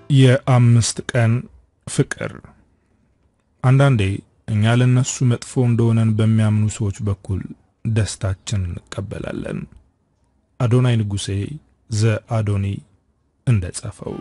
የአምስት ቀን ፍቅር። አንዳንዴ እኛ ለነሱ መጥፎ እንደሆነን በሚያምኑ ሰዎች በኩል ደስታችን እንቀበላለን። አዶናይ ንጉሴ ዘ አዶኒ እንደጻፈው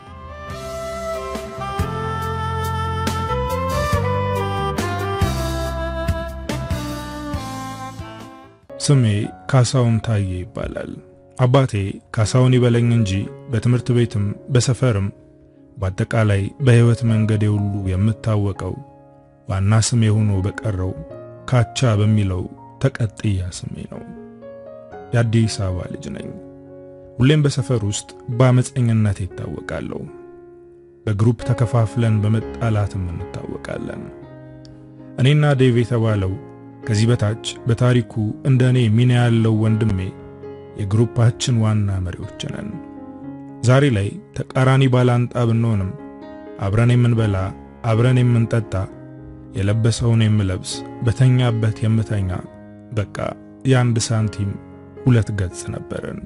ስሜ ካሳሁን ታዬ ይባላል። አባቴ ካሳሁን ይበለኝ እንጂ በትምህርት ቤትም በሰፈርም በአጠቃላይ በሕይወት መንገዴ ሁሉ የምታወቀው ዋና ስሜ ሆኖ በቀረው ካቻ በሚለው ተቀጥያ ስሜ ነው። የአዲስ አበባ ልጅ ነኝ። ሁሌም በሰፈር ውስጥ በአመፀኝነት ይታወቃለሁ። በግሩፕ ተከፋፍለን በመጣላትም እንታወቃለን። እኔና ዴቭ የተባለው ከዚህ በታች በታሪኩ እንደ እኔ ሚና ያለው ወንድሜ የግሩፓችን ዋና መሪዎች ነን። ዛሬ ላይ ተቃራኒ ባላንጣ ብንሆንም አብረን የምንበላ፣ አብረን የምንጠጣ፣ የለበሰውን የምለብስ፣ በተኛበት የምተኛ፣ በቃ የአንድ ሳንቲም ሁለት ገጽ ነበርን።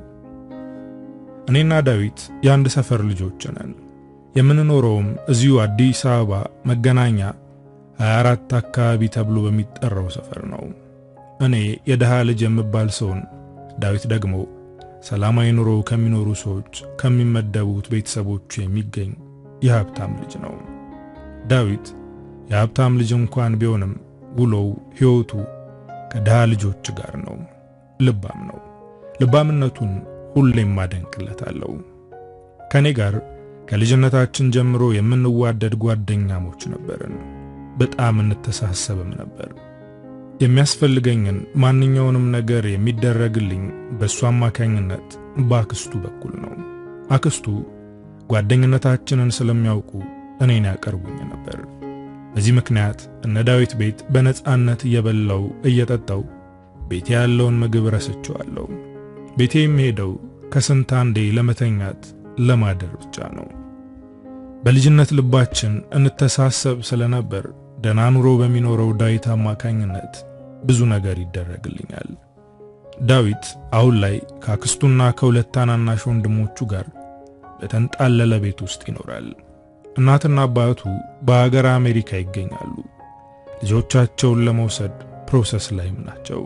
እኔና ዳዊት የአንድ ሰፈር ልጆች ነን። የምንኖረውም እዚሁ አዲስ አበባ መገናኛ 24 አካባቢ ተብሎ በሚጠራው ሰፈር ነው። እኔ የደሃ ልጅ የምባል ሰውን፣ ዳዊት ደግሞ ሰላማዊ ኑሮ ከሚኖሩ ሰዎች ከሚመደቡት ቤተሰቦቹ የሚገኝ የሀብታም ልጅ ነው። ዳዊት የሀብታም ልጅ እንኳን ቢሆንም ውሎው ሕይወቱ ከድሃ ልጆች ጋር ነው። ልባም ነው። ልባምነቱን ሁሌም አደንቅለታለሁ። ከኔ ጋር ከልጅነታችን ጀምሮ የምንዋደድ ጓደኛሞች ነበርን። በጣም እንተሳሰብም ነበር። የሚያስፈልገኝን ማንኛውንም ነገር የሚደረግልኝ በእሱ አማካኝነት በአክስቱ በኩል ነው። አክስቱ ጓደኝነታችንን ስለሚያውቁ እኔን ያቀርቡኝ ነበር። በዚህ ምክንያት እነ ዳዊት ቤት በነፃነት እየበላው እየጠጣው ቤቴ ያለውን ምግብ ረስቼዋለሁ። ቤቴ የሚሄደው ከስንት አንዴ ለመተኛት ለማደር ብቻ ነው። በልጅነት ልባችን እንተሳሰብ ስለነበር ደህና ኑሮ በሚኖረው ዳዊት አማካኝነት ብዙ ነገር ይደረግልኛል። ዳዊት አሁን ላይ ከአክስቱና ከሁለት ታናናሽ ወንድሞቹ ጋር በተንጣለለ ቤት ውስጥ ይኖራል። እናትና አባቱ በሀገር አሜሪካ ይገኛሉ። ልጆቻቸውን ለመውሰድ ፕሮሰስ ላይም ናቸው።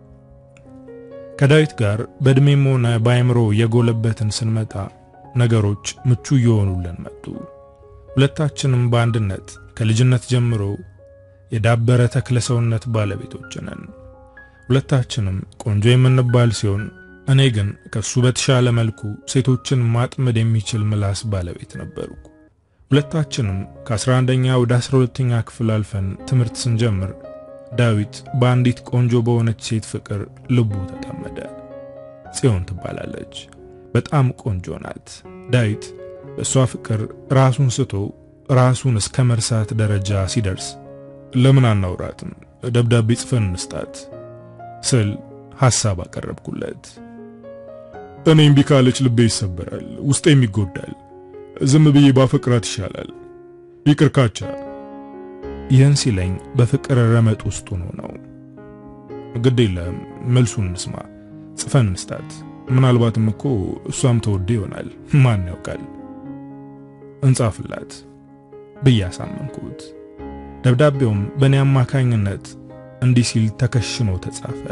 ከዳዊት ጋር በዕድሜም ሆነ በአእምሮ የጎለበትን ስንመጣ ነገሮች ምቹ እየሆኑልን መጡ። ሁለታችንም በአንድነት ከልጅነት ጀምሮ የዳበረ ተክለ ሰውነት ባለቤቶች ነን። ሁለታችንም ቆንጆ የምንባል ሲሆን እኔ ግን ከሱ በተሻለ መልኩ ሴቶችን ማጥመድ የሚችል ምላስ ባለቤት ነበርኩ። ሁለታችንም ከ11ኛ ወደ 12ኛ ክፍል አልፈን ትምህርት ስንጀምር ዳዊት በአንዲት ቆንጆ በሆነች ሴት ፍቅር ልቡ ተጠመደ። ጽዮን ትባላለች። በጣም ቆንጆ ናት። ዳዊት በእሷ ፍቅር ራሱን ስቶ ራሱን እስከ መርሳት ደረጃ ሲደርስ ለምን አናውራትም ደብዳቤ ጽፈን እንስጣት ስል ሐሳብ አቀረብኩለት። እኔ እምቢ ካለች ልቤ ይሰበራል፣ ውስጤም ይጎዳል። ዝም ብዬ ባፈቅራት ይሻላል። ይቅር ካቻ። ይህን ሲለኝ በፍቅር ረመጥ ውስጥ ሆኖ ነው። ግድ የለም መልሱን እንስማ፣ ጽፈን እንስጣት። ምናልባትም እኮ እሷም ተወደ ይሆናል፣ ማን ያውቃል። እንጻፍላት ብዬ አሳመንኩት። ደብዳቤውም በእኔ አማካኝነት እንዲህ ሲል ተከሽኖ ተጻፈ።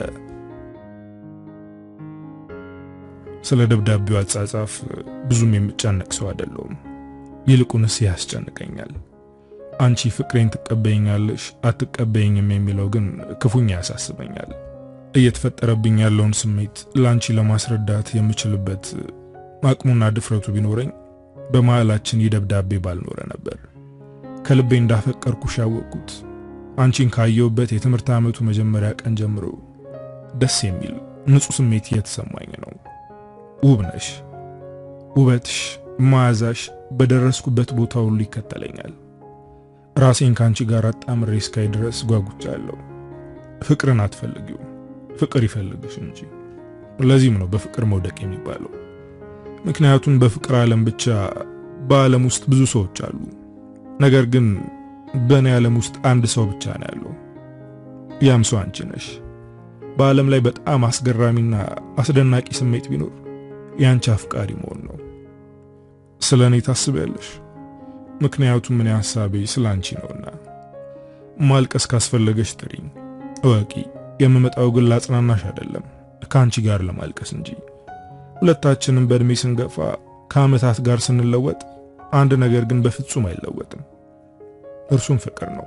ስለ ደብዳቤው አጻጻፍ ብዙም የምጨነቅ ሰው አይደለሁም። ይልቁንስ ያስጨንቀኛል። አንቺ ፍቅሬን ትቀበይኛለሽ አትቀበይኝም የሚለው ግን ክፉኛ ያሳስበኛል። እየተፈጠረብኝ ያለውን ስሜት ለአንቺ ለማስረዳት የምችልበት አቅሙና ድፍረቱ ቢኖረኝ በመሃላችን ይህ ደብዳቤ ባልኖረ ነበር። ከልቤ እንዳፈቀርኩሽ ያወቅኩት አንቺን ካየሁበት የትምህርት ዓመቱ መጀመሪያ ቀን ጀምሮ ደስ የሚል ንጹሕ ስሜት እየተሰማኝ ነው። ውብ ነሽ። ውበትሽ፣ መዓዛሽ በደረስኩበት ቦታ ሁሉ ይከተለኛል። ራሴን ከአንቺ ጋር አጣምሬ እስካይ ድረስ ጓጉቻለሁ። ፍቅርን አትፈልጊው፣ ፍቅር ይፈልግሽ እንጂ። ለዚህም ነው በፍቅር መውደቅ የሚባለው። ምክንያቱም በፍቅር ዓለም ብቻ በዓለም ውስጥ ብዙ ሰዎች አሉ። ነገር ግን በእኔ ዓለም ውስጥ አንድ ሰው ብቻ ነው ያለው። ያም ሰው አንቺ ነሽ። በዓለም ላይ በጣም አስገራሚና አስደናቂ ስሜት ቢኖር የአንቺ አፍቃሪ መሆን ነው። ስለ እኔ ታስቢያለሽ? ምክንያቱም ምን ሐሳቤ ስላንቺ ነውና። ማልቀስ ካስፈለገሽ ጥሪኝ፣ እወቂ። የምመጣው ግን ላጽናናሽ አይደለም ከአንቺ ጋር ለማልቀስ እንጂ። ሁለታችንም በእድሜ ስንገፋ ከዓመታት ጋር ስንለወጥ አንድ ነገር ግን በፍጹም አይለወጥም፣ እርሱም ፍቅር ነው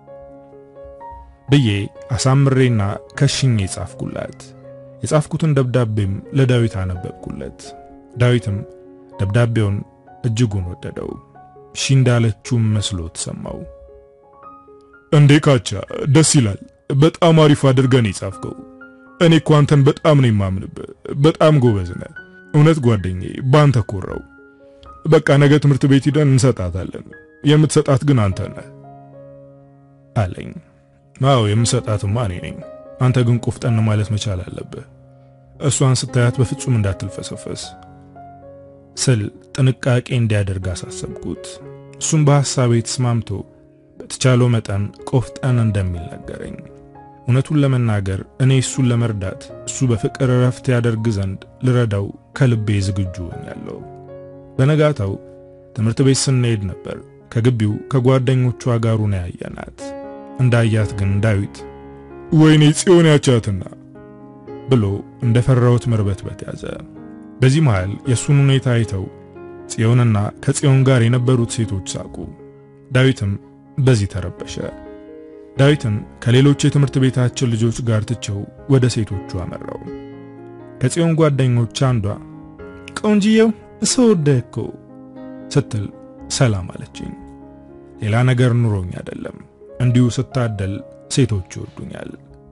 ብዬ አሳምሬና ከሽኜ ጻፍኩላት። የጻፍኩትን ደብዳቤም ለዳዊት አነበብኩለት። ዳዊትም ደብዳቤውን እጅጉን ወደደው። እሺ እንዳለችውም መስሎ ተሰማው። እንዴ ካቻ ደስ ይላል። በጣም አሪፍ አድርገን የጻፍከው። እኔ እኮ አንተን በጣም ነው የማምንብህ። በጣም ጎበዝ ነህ። እውነት ጓደኛዬ፣ ባንተ ኮራው። በቃ ነገ ትምህርት ቤት ሂደን እንሰጣታለን። የምትሰጣት ግን አንተ ነህ አለኝ። አዎ የምሰጣትማ እኔ ነኝ። አንተ ግን ቆፍጠን ማለት መቻል አለብህ። እሷን ስታያት በፍጹም እንዳትልፈሰፈስ ስል ጥንቃቄ እንዲያደርግ አሳሰብኩት። እሱም በሐሳቤ ተስማምቶ በተቻለው መጠን ቆፍጠን እንደሚል ነገረኝ። እውነቱን ለመናገር እኔ እሱን ለመርዳት እሱ በፍቅር እረፍት ያደርግ ዘንድ ልረዳው ከልቤ ዝግጁ ሆኛለሁ። በነጋታው ትምህርት ቤት ስንሄድ ነበር ከግቢው ከጓደኞቿ ጋር ሆነ ያየናት። እንዳያት ግን ዳዊት ወይኔ ጽዮን ያቻትና ብሎ እንደፈራሁት መርበትበት ያዘ። በዚህ መሃል የእሱን ሁኔታ አይተው ጽዮንና ከጽዮን ጋር የነበሩት ሴቶች ሳቁ። ዳዊትም በዚህ ተረበሸ። ዳዊትን ከሌሎች የትምህርት ቤታችን ልጆች ጋር ትቸው ወደ ሴቶቹ አመራው። ከጽዮን ጓደኞች አንዷ ቆንጂየው እሰወደህ እኮ ስትል ሰላም አለችኝ። ሌላ ነገር ኑሮኝ አይደለም፣ እንዲሁ ስታደል ሴቶች ይወዱኛል።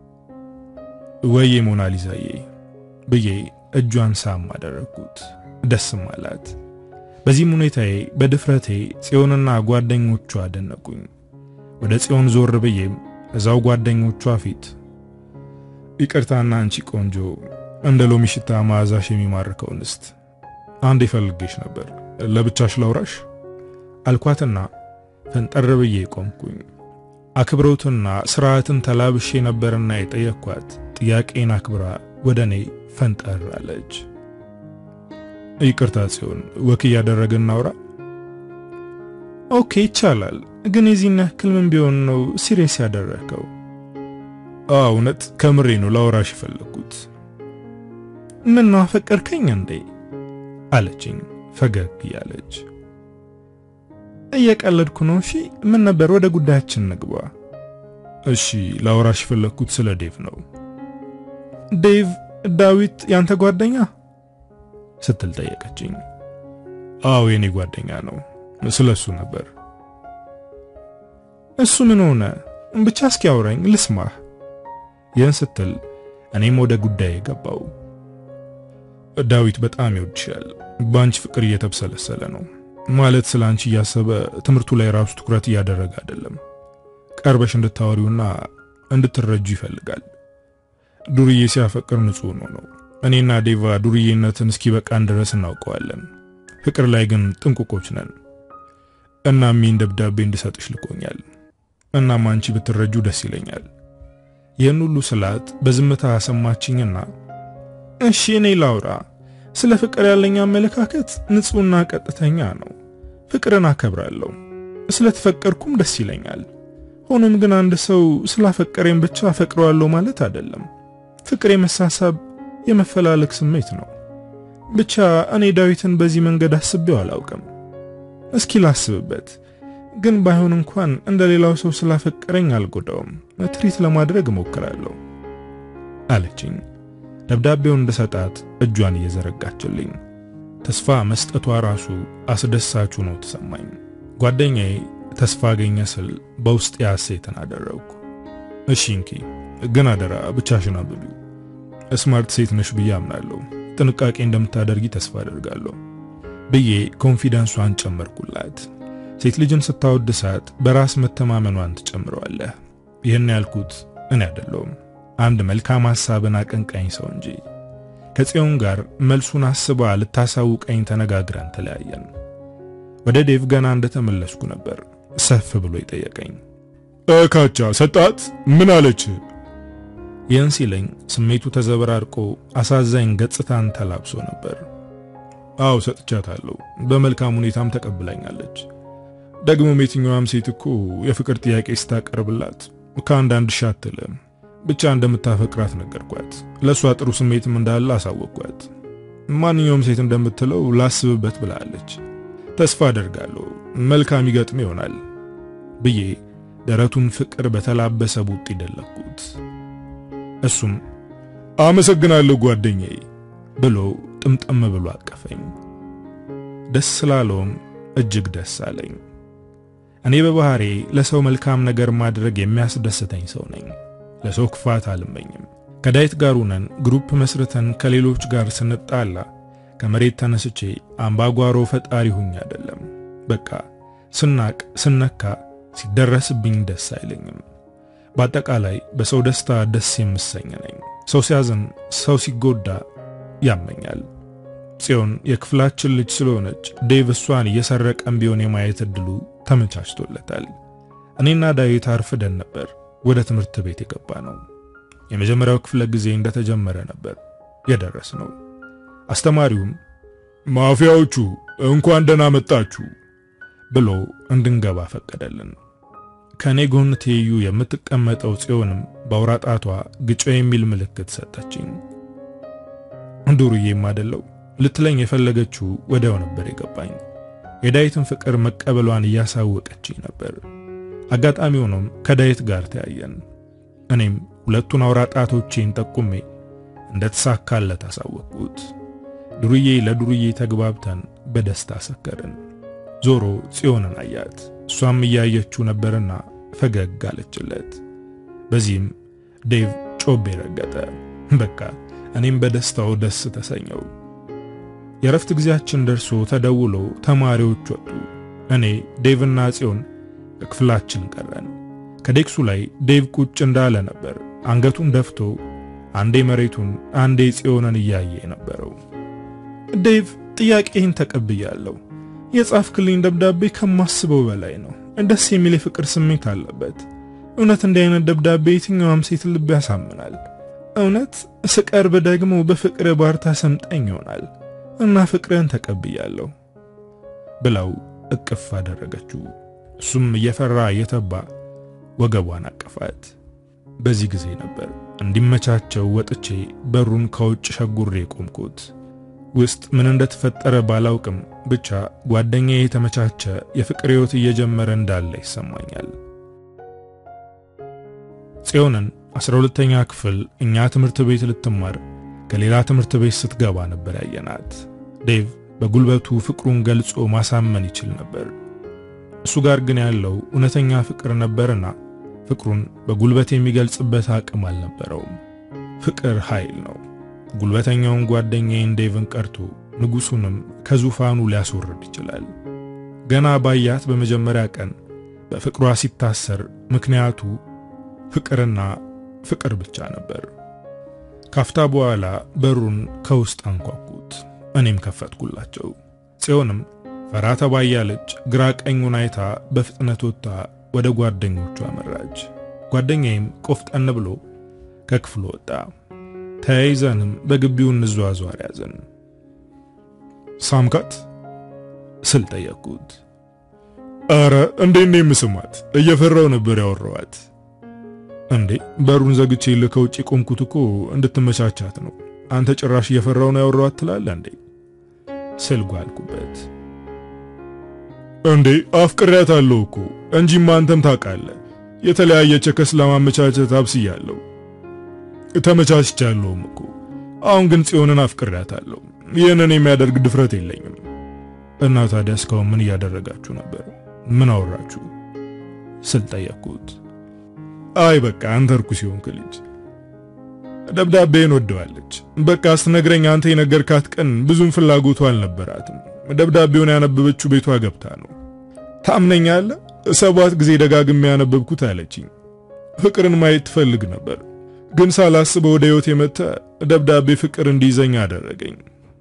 ወዬ ሞናሊዛዬ ብዬ እጇን ሳም አደረግኩት። ደስም አላት። በዚህም ሁኔታዬ በድፍረቴ ጽዮንና ጓደኞቿ አደነቁኝ። ወደ ጽዮን ዞር ብዬም እዛው ጓደኞቿ ፊት ይቅርታና አንቺ ቆንጆ እንደ ሎሚ ሽታ መዓዛሽ የሚማርከው እንስት አንድ የፈልጌሽ ነበር ለብቻሽ ላውራሽ አልኳትና ፈንጠር ብዬ ቆምኩኝ። አክብሮትና ስርዓትን ተላብሼ ነበርና የጠየቅኳት ጥያቄን አክብራ ወደ እኔ ፈንጠር አለች። ይቅርታ ጽዮን፣ ወክ እያደረግን እናውራ። ኦኬ ይቻላል፣ ግን የዚህን ያክል ምን ቢሆን ነው ሲሪየስ ያደረግከው? እውነት ከምሬ ነው ላውራሽ የፈለግኩት። ምን ነው አፈቀርከኝ እንዴ? አለችኝ ፈገግ እያለች። እየቀለድኩ ነው። እሺ ምን ነበር? ወደ ጉዳያችን ንግባ። እሺ ላውራሽ የፈለግኩት ስለ ዴቭ ነው። ዴቭ ዳዊት ያንተ ጓደኛ ስትል ጠየቀችኝ። አዎ የኔ ጓደኛ ነው። ስለሱ ነበር። እሱ ምን ሆነ? ብቻ እስኪ አውራኝ ልስማህ። ይህን ስትል እኔም ወደ ጉዳይ ገባው። ዳዊት በጣም ይወድሻል። በአንቺ ፍቅር እየተብሰለሰለ ነው። ማለት ስለ አንቺ እያሰበ ትምህርቱ ላይ ራሱ ትኩረት እያደረገ አይደለም። ቀርበሽ እንድታወሪውና እንድትረጁ ይፈልጋል። ዱርዬ ሲያፈቅር ንጹህ ነው ነው። እኔና ዴቫ ዱርዬነትን እስኪበቃን ድረስ እናውቀዋለን። ፍቅር ላይ ግን ጥንቁቆች ነን። እናም ይህን ደብዳቤ እንድሰጥሽ ልኮኛል። እናም አንቺ ብትረጁ ደስ ይለኛል። ይህን ሁሉ ስላት በዝምታ ሰማችኝና እሺ እኔ ላውራ። ስለ ፍቅር ያለኝ አመለካከት ንጹህና ቀጥተኛ ነው። ፍቅርን አከብራለሁ። ስለተፈቀርኩም ደስ ይለኛል። ሆኖም ግን አንድ ሰው ስላፈቀረኝ ብቻ አፈቅረዋለሁ ማለት አይደለም። ፍቅር የመሳሳብ የመፈላለግ ስሜት ነው። ብቻ እኔ ዳዊትን በዚህ መንገድ አስቤው አላውቅም። እስኪ ላስብበት። ግን ባይሆን እንኳን እንደ ሌላው ሰው ስላፈቀረኝ አልጎዳውም። ትሪት ለማድረግ እሞክራለሁ አለችኝ። ደብዳቤውን እንደሰጣት እጇን እየዘረጋችልኝ ተስፋ መስጠቷ ራሱ አስደሳች ሆኖ ተሰማኝ። ጓደኛዬ ተስፋ አገኘ ስል በውስጥ ሐሴትን አደረግኩ። እሺ እንኪ፣ ግን አደራ ብቻሽን አንብቢው። ስማርት ሴት ነሽ ብዬ አምናለሁ። ጥንቃቄ እንደምታደርጊ ተስፋ አደርጋለሁ ብዬ ኮንፊደንሷን ጨመርኩላት። ሴት ልጅን ስታወድሳት በራስ መተማመኗን ትጨምረዋለህ። ይህን ያልኩት እኔ አይደለሁም አንድ መልካም ሐሳብን አቀንቃኝ ሰው እንጂ። ከጽዮን ጋር መልሱን አስባ ልታሳውቀኝ ተነጋግረን ተለያየን። ወደ ዴቭ ገና እንደተመለስኩ ነበር ሰፍ ብሎ ይጠየቀኝ። ካቻ ሰጣት? ምን አለች? ይህን ሲለኝ ስሜቱ ተዘበራርቆ አሳዛኝ ገጽታን ተላብሶ ነበር። አው ሰጥቻታለሁ፣ በመልካም ሁኔታም ተቀብላኛለች። ደግሞም የትኛዋም ሴት እኮ የፍቅር ጥያቄ ስታቀርብላት ከአንዳንድ ሺ አትልም። ብቻ እንደምታፈቅራት ነገርኳት። ለእሷ ጥሩ ስሜትም እንዳለ አሳወቅኳት። ማንኛውም ሴት እንደምትለው ላስብበት ብላለች። ተስፋ አደርጋለሁ መልካም ይገጥም ይሆናል ብዬ ደረቱን ፍቅር በተላበሰ ቡጥ ይደለኩት። እሱም አመሰግናለሁ ጓደኛዬ ብሎ ጥምጥም ብሎ አቀፈኝ። ደስ ስላለውም እጅግ ደስ አለኝ። እኔ በባህሬ ለሰው መልካም ነገር ማድረግ የሚያስደስተኝ ሰው ነኝ። ለሰው ክፋት አልመኝም። ከዳዊት ጋር ሆነን ግሩፕ መስርተን ከሌሎች ጋር ስንጣላ ከመሬት ተነስቼ አምባጓሮ ፈጣሪ ሁኝ አይደለም። በቃ ስናቅ ስነካ ሲደረስብኝ ደስ አይለኝም። በአጠቃላይ በሰው ደስታ ደስ የምሰኝ ነኝ። ሰው ሲያዝን፣ ሰው ሲጎዳ ያመኛል። ጽዮን የክፍላችን ልጅ ስለሆነች ዴቭ እሷን እየሰረቀም ቢሆን የማየት እድሉ ተመቻችቶለታል። እኔና ዳዊት አርፍደን ነበር ወደ ትምህርት ቤት የገባ ነው። የመጀመሪያው ክፍለ ጊዜ እንደተጀመረ ነበር የደረስ ነው። አስተማሪውም ማፊያዎቹ እንኳን ደህና መጣችሁ ብሎ እንድንገባ ፈቀደልን። ከኔ ጎን ትይዩ የምትቀመጠው ጽዮንም በአውራ ጣቷ ግጮ የሚል ምልክት ሰጠችኝ። ዱርዬም አይደለው ልትለኝ የፈለገችው ወዲያው ነበር የገባኝ። የዳዊትን ፍቅር መቀበሏን እያሳወቀችኝ ነበር። አጋጣሚ ሆኖም ከዳዊት ጋር ተያየን። እኔም ሁለቱን አውራ ጣቶቼን ጠቁሜ እንደተሳካለት አሳወቅኩት። ዱርዬ ለዱርዬ ተግባብተን በደስታ ሰከርን። ዞሮ ጽዮንን አያት። እሷም እያየችው ነበርና ፈገግ አለችለት። በዚህም ዴቭ ጮቤ ረገጠ። በቃ እኔም በደስታው ደስ ተሰኘው። የረፍት ጊዜያችን ደርሶ ተደውሎ ተማሪዎች ወጡ። እኔ ዴቭና ጽዮን ከክፍላችን ቀረን። ከዴክሱ ላይ ዴቭ ቁጭ እንዳለ ነበር አንገቱን ደፍቶ አንዴ መሬቱን አንዴ ጽዮንን እያየ የነበረው። ዴቭ ጥያቄህን ተቀብያለሁ። የጻፍክልኝ ደብዳቤ ከማስበው በላይ ነው። ደስ የሚል የፍቅር ስሜት አለበት። እውነት እንዲህ አይነት ደብዳቤ የትኛዋም ሴት ልብ ያሳምናል። እውነት ስቀርብ ደግሞ በፍቅር ባርታ ሰምጠኝ ይሆናል እና ፍቅርን ተቀብያለሁ ብለው እቅፍ አደረገችው። እሱም እየፈራ እየተባ ወገቧን አቀፋት። በዚህ ጊዜ ነበር እንዲመቻቸው ወጥቼ በሩን ከውጭ ሸጉሬ ቆምኩት። ውስጥ ምን እንደተፈጠረ ባላውቅም ብቻ ጓደኛዬ የተመቻቸ የፍቅር ሕይወት እየጀመረ እንዳለ ይሰማኛል። ጽዮንን አስራ ሁለተኛ ክፍል እኛ ትምህርት ቤት ልትማር ከሌላ ትምህርት ቤት ስትገባ ነበር ያየናት። ዴቭ በጉልበቱ ፍቅሩን ገልጾ ማሳመን ይችል ነበር። እሱ ጋር ግን ያለው እውነተኛ ፍቅር ነበርና ፍቅሩን በጉልበት የሚገልጽበት አቅም አልነበረውም። ፍቅር ኃይል ነው። ጉልበተኛውን ጓደኛዬን ዴቭን ቀርቶ ንጉሱንም ከዙፋኑ ሊያስወርድ ይችላል። ገና ባያት በመጀመሪያ ቀን በፍቅሯ ሲታሰር ምክንያቱ ፍቅርና ፍቅር ብቻ ነበር። ካፍታ በኋላ በሩን ከውስጥ አንኳኩት። እኔም ከፈትኩላቸው። ጽዮንም ፈራ ተባ እያለች ግራ ቀኙን አይታ በፍጥነት ወጥታ ወደ ጓደኞቿ አመራች። ጓደኛዬም ቆፍጠን ብሎ ከክፍሉ ወጣ። ተያይዘንም በግቢው እንዟዟር ያዘን። ሳምካት ስል ጠየቅኩት። አረ እንዴት ነው የምስማት? እየፈራው ነበር ያወራዋት። እንዴ በሩን ዘግቼ ከውጭ ቆምኩት እኮ እንድትመቻቻት ነው። አንተ ጭራሽ እየፈራው ነው ያወራዋት ትላለህ እንዴ ስል ጓልኩበት። እንዴ አፍቅሬያታለሁ እኮ እንጂማ አንተም ታውቃለህ። የተለያየ ቸከስ ለማመቻቸት አብስያለሁ ተመቻችቻለሁም እኮ። አሁን ግን ጽዮንን አፍቅሬያታለሁ። ይህንን የሚያደርግ ድፍረት የለኝም። እና ታዲያ እስካሁን ምን እያደረጋችሁ ነበር? ምን አወራችሁ ስል ጠየቅኩት። አይ በቃ አንተ እርኩስ ሲሆንክ ልጅ ደብዳቤን ወደዋለች። በቃ ስትነግረኝ አንተ የነገርካት ቀን ብዙም ፍላጎቱ አልነበራትም። ደብዳቤውን ያነበበችው ቤቷ ገብታ ነው። ታምነኛለህ? ሰባት ጊዜ ደጋግሜ ያነበብኩት አለችኝ። ፍቅርን ማየት ትፈልግ ነበር፣ ግን ሳላስበው ወደ ሕይወት የመጣ ደብዳቤ ፍቅር እንዲይዘኝ አደረገኝ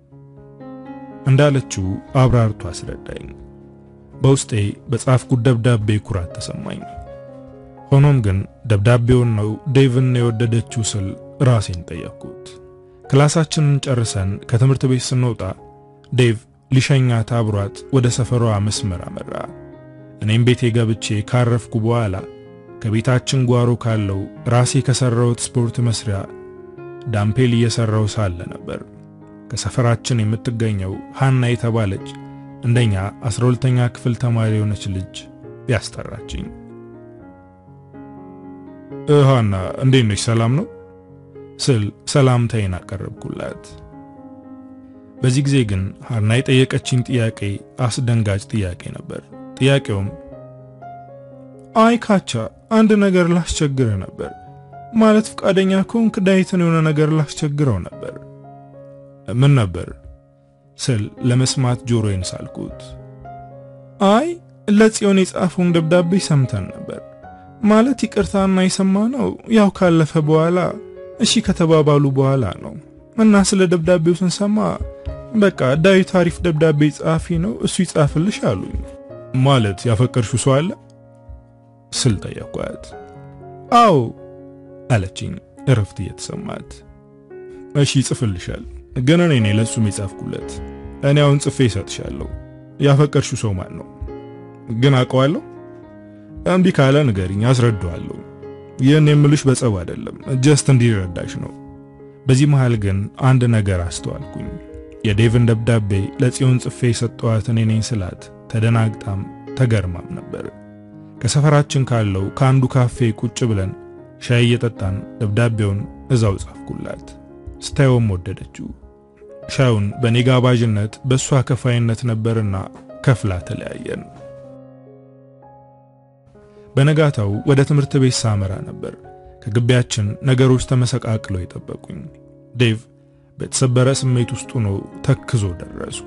እንዳለችው አብራርቶ አስረዳኝ። በውስጤ በጻፍኩት ደብዳቤ ኩራት ተሰማኝ። ሆኖም ግን ደብዳቤውን ነው ዴቭን የወደደችው ስል ራሴን ጠየቅኩት። ክላሳችንን ጨርሰን ከትምህርት ቤት ስንወጣ ዴቭ ሊሸኛት አብሯት ወደ ሰፈሯ መስመር አመራ። እኔም ቤቴ ገብቼ ካረፍኩ በኋላ ከቤታችን ጓሮ ካለው ራሴ ከሰራሁት ስፖርት መስሪያ ዳምፔል እየሰራው ሳለ ነበር ከሰፈራችን የምትገኘው ሃና የተባለች እንደኛ 12ኛ ክፍል ተማሪ የሆነች ልጅ ያስጠራችኝ። ሃና እንዴት ነሽ? ሰላም ነው ስል ሰላምታዬን አቀረብኩላት። በዚህ ጊዜ ግን ሃና የጠየቀችኝ ጥያቄ አስደንጋጭ ጥያቄ ነበር። ጥያቄውም አይ ካቻ አንድ ነገር ላስቸግርህ ነበር ማለት ፈቃደኛ ከሆንክ ዳዊትን የሆነ ነገር ላስቸግረው ነበር። ምን ነበር ስል ለመስማት ጆሮዬን ሳልኩት። አይ ለጽዮን የጻፈውን ደብዳቤ ሰምተን ነበር ማለት ይቅርታና የሰማነው ያው ካለፈ በኋላ እሺ ከተባባሉ በኋላ ነው እና ስለ ደብዳቤው ስንሰማ በቃ ዳዊት አሪፍ ደብዳቤ ጸሐፊ ነው እሱ ይጻፍልሽ አሉኝ። ማለት ያፈቀርሽው ሰው አለ ስል ጠየኳት። አዎ አለችኝ እረፍት እየተሰማት። እሺ ይጽፍልሻል፣ ግን እኔ ነኝ ለሱም የጻፍኩለት። እኔ አሁን ጽፌ ይሰጥሻለሁ። ያፈቀርሽው ሰው ማን ነው? ግን አውቀዋለሁ። እምቢ ካለ ንገሪኝ፣ አስረዳዋለሁ። ይህን የምልሽ በጸብ አይደለም፣ ጀስት እንዲረዳሽ ነው። በዚህ መሃል ግን አንድ ነገር አስተዋልኩኝ። የዴቭን ደብዳቤ ለጽዮን ጽፌ የሰጠኋት እኔ ነኝ ስላት ተደናግጣም ተገርማም ነበር። ከሰፈራችን ካለው ከአንዱ ካፌ ቁጭ ብለን ሻይ እየጠጣን ደብዳቤውን እዛው ጻፍኩላት። ስታየውም ወደደችው። ሻዩን በኔ ጋባዥነት በእሷ ከፋይነት ነበርና ከፍላ ተለያየን። በነጋታው ወደ ትምህርት ቤት ሳመራ ነበር ከግቢያችን ነገሮች ተመሰቃቅለው የጠበቁኝ። ዴቭ በተሰበረ ስሜት ውስጥ ሆኖ ተክዞ ደረስኩ።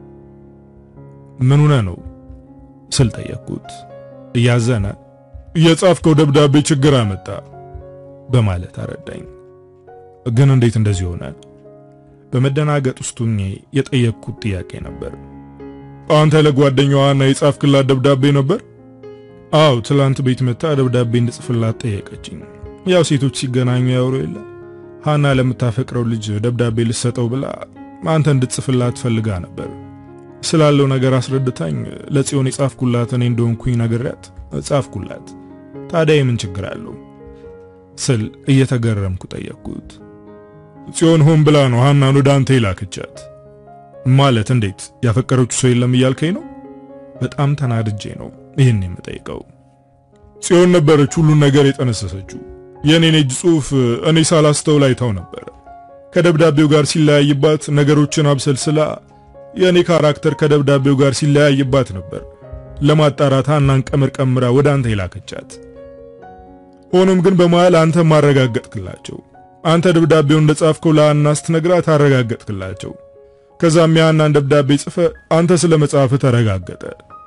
ምን ሆነ ነው ስል ጠየቅኩት። እያዘነ የጻፍከው ደብዳቤ ችግር አመጣ በማለት አረዳኝ። ግን እንዴት እንደዚህ ሆነ? በመደናገጥ ውስጥ ሆኜ የጠየቅኩት ጥያቄ ነበር። አንተ ለጓደኛዋና የጻፍክላት ደብዳቤ ነበር? አው ትላንት ቤት መታ ደብዳቤ እንድጽፍላት ጠየቀችኝ። ያው ሴቶች ሲገናኙ ያወሩ የለ ሃና ለምታፈቅረው ልጅ ደብዳቤ ልሰጠው ብላ አንተ እንድትጽፍላት ፈልጋ ነበር። ስላለው ነገር አስረድታኝ ለጽዮን የጻፍኩላት እኔ እንደሆንኩኝ ነግሬያት ጻፍኩላት። ታዲያ የምን ችግር አለው ስል እየተገረምኩ ጠየቅኩት። ጽዮን ሆን ብላ ነው ሃናን ወደ አንተ ይላክቻት ማለት? እንዴት ያፈቀረችው ሰው የለም እያልከኝ ነው? በጣም ተናድጄ ነው ይህን የምጠይቀው። ጽዮን ነበረች ሁሉን ነገር የጠነሰሰችው። የኔን እጅ ጽሑፍ እኔ ሳላስተውል አይታው ነበር። ከደብዳቤው ጋር ሲለያይባት ነገሮችን አብሰልስላ የእኔ ካራክተር ከደብዳቤው ጋር ሲለያይባት ነበር ለማጣራት ሃናን ቀምር ቀምራ ወደ አንተ ይላከቻት። ሆኖም ግን በመሃል አንተ ማረጋገጥክላቸው። አንተ ደብዳቤው እንደጻፍከው ለሃና ስትነግራት አረጋገጥክላቸው። ከዛም የሃናን ደብዳቤ ጽፈ አንተ ስለ መጻፍ ተረጋገጠ።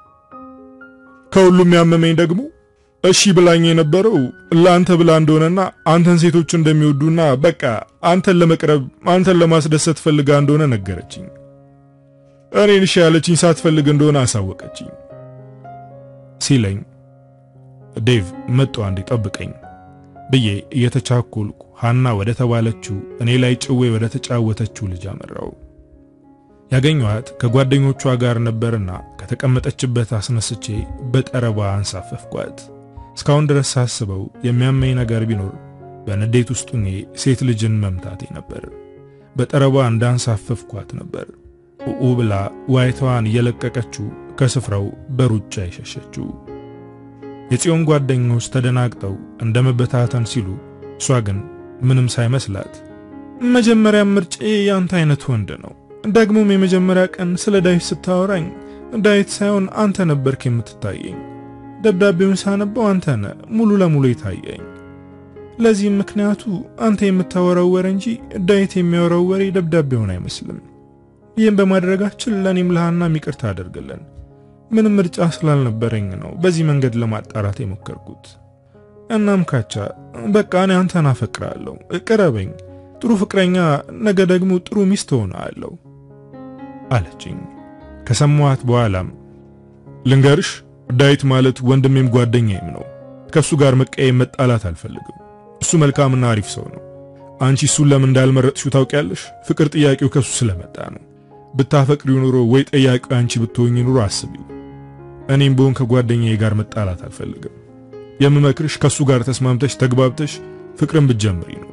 ከሁሉም ያመመኝ ደግሞ እሺ ብላኝ የነበረው ለአንተ ብላ እንደሆነና አንተን ሴቶች እንደሚወዱና በቃ አንተን ለመቅረብ አንተን ለማስደሰት ፈልጋ እንደሆነ ነገረችኝ። እኔን እሺ ያለችኝ ሳትፈልግ እንደሆነ አሳወቀችኝ ሲለኝ ዴቭ መጥቶ አንዴ ጠብቀኝ ብዬ እየተቻኮልኩ ሃና ወደ ተባለችው እኔ ላይ ጭዌ ወደ ተጫወተችው ልጅ አመራው። ያገኘኋት ከጓደኞቿ ጋር ነበርና ከተቀመጠችበት አስነስቼ በጠረባ አንሳፈፍኳት። እስካሁን ድረስ ሳስበው የሚያመኝ ነገር ቢኖር በንዴት ውስጥ ሆኜ ሴት ልጅን መምታቴ ነበር። በጠረባ እንዳንሳፈፍኳት ነበር ኡኡ ብላ ዋይታዋን እየለቀቀችው ከስፍራው በሩጫ የሸሸችው። የጽዮን ጓደኞች ተደናግጠው እንደ መበታተን ሲሉ፣ እሷ ግን ምንም ሳይመስላት መጀመሪያም ምርጬ ያንተ አይነት ወንድ ነው ደግሞም የመጀመሪያ ቀን ስለ ዳዊት ስታወራኝ ዳዊት ሳይሆን አንተ ነበርክ የምትታየኝ። ደብዳቤውን ሳነበው አንተ ነህ ሙሉ ለሙሉ የታየኝ። ለዚህም ምክንያቱ አንተ የምታወራው ወሬ እንጂ ዳዊት የሚያወራው ወሬ ደብዳቤውን አይመስልም። ይህም በማድረጋችን ለእኔም ለሃናም ይቅርታ አደርግልን። ምንም ምርጫ ስላልነበረኝ ነው በዚህ መንገድ ለማጣራት የሞከርኩት። እናም ካቻ በቃ እኔ አንተን አፈቅራለሁ፣ ቅረበኝ፣ ጥሩ ፍቅረኛ፣ ነገ ደግሞ ጥሩ ሚስት ሆናለሁ አለችኝ። ከሰማኋት በኋላም ልንገርሽ፣ ዳዊት ማለት ወንድሜም ጓደኛዬም ነው። ከሱ ጋር መቀየም መጣላት አልፈልግም። እሱ መልካምና አሪፍ ሰው ነው። አንቺ እሱን ለምን እንዳልመረጥሽው ታውቂያለሽ? ፍቅር ጥያቄው ከሱ ስለመጣ ነው። ብታፈቅሪው ኑሮ ወይ ጠያቂው አንቺ ብትሆኚ ኑሮ አስቢው። እኔም ብሆን ከጓደኛዬ ጋር መጣላት አልፈልግም። የምመክርሽ ከሱ ጋር ተስማምተሽ ተግባብተሽ ፍቅርን ብትጀምሪ ነው።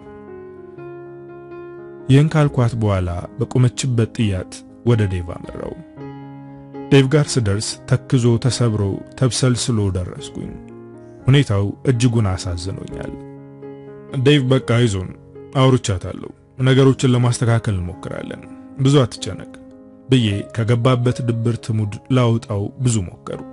ይህን ካልኳት በኋላ በቆመችበት ጥያት ወደ ዴቭ አመራው። ዴቭ ጋር ስደርስ ተክዞ ተሰብሮ ተብሰልስሎ ደረስኩኝ። ሁኔታው እጅጉን አሳዝኖኛል። ዴቭ በቃ አይዞን፣ አውርቻታለሁ፣ ነገሮችን ለማስተካከል እንሞክራለን፣ ብዙ አትጨነቅ ብዬ ከገባበት ድብርት ሙድ ላውጣው ብዙ ሞከርኩ።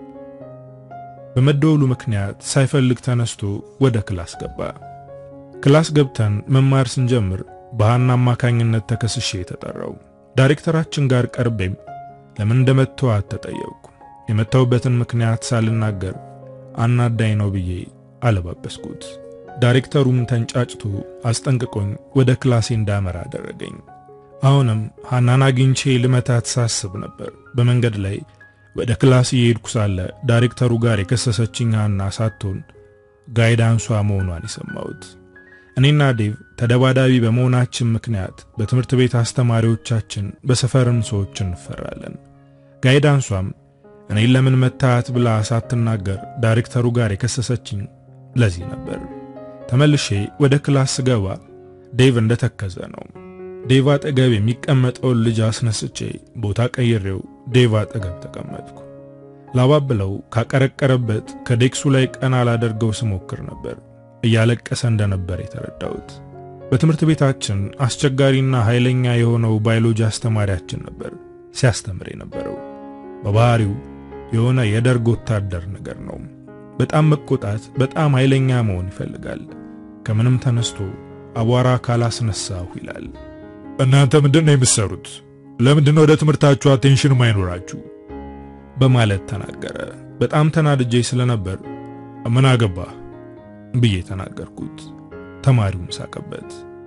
በመደወሉ ምክንያት ሳይፈልግ ተነስቶ ወደ ክላስ ገባ። ክላስ ገብተን መማር ስንጀምር በሃና አማካኝነት ተከስሼ የተጠራው ዳይሬክተራችን ጋር ቀርቤም ለምን እንደመተዋት ተጠየቅኩ። የመታውበትን ምክንያት ሳልናገር አናዳኝ ነው ብዬ አለባበስኩት። ዳይሬክተሩም ተንጫጭቶ አስጠንቅቆኝ ወደ ክላሴ እንዳመራ አደረገኝ። አሁንም ሃናን አግኝቼ ልመታት ሳስብ ነበር። በመንገድ ላይ ወደ ክላስ እየሄድኩ ሳለ ዳይሬክተሩ ጋር የከሰሰችኝ ሃና ሳትሆን ጋይዳንሷ መሆኗን የሰማሁት። እኔና ዴቭ ተደባዳቢ በመሆናችን ምክንያት በትምህርት ቤት አስተማሪዎቻችን፣ በሰፈርም ሰዎች እንፈራለን። ጋይዳንሷም እኔን ለምን መታት ብላ ሳትናገር ዳይሬክተሩ ጋር የከሰሰችኝ ለዚህ ነበር። ተመልሼ ወደ ክላስ ስገባ ዴቭ እንደተከዘ ነው። ዴቭ አጠገብ የሚቀመጠውን ልጅ አስነስቼ ቦታ ቀይሬው ዴቭ አጠገብ ተቀመጥኩ። ላባብለው ካቀረቀረበት ከዴክሱ ላይ ቀና ላደርገው ስሞክር ነበር እያለቀሰ እንደነበር የተረዳሁት። በትምህርት ቤታችን አስቸጋሪና ኃይለኛ የሆነው ባዮሎጂ አስተማሪያችን ነበር ሲያስተምር የነበረው። በባህሪው የሆነ የደርግ ወታደር ነገር ነው። በጣም መቆጣት፣ በጣም ኃይለኛ መሆን ይፈልጋል። ከምንም ተነስቶ አቧራ ካላስነሳሁ ይላል። እናንተ ምንድን ነው የምትሰሩት? ለምንድን ነው ወደ ትምህርታችሁ አቴንሽን ማይኖራችሁ? በማለት ተናገረ። በጣም ተናድጄ ስለነበር ምን አገባህ ብዬ ተናገርኩት። ተማሪውም ሳቀበት።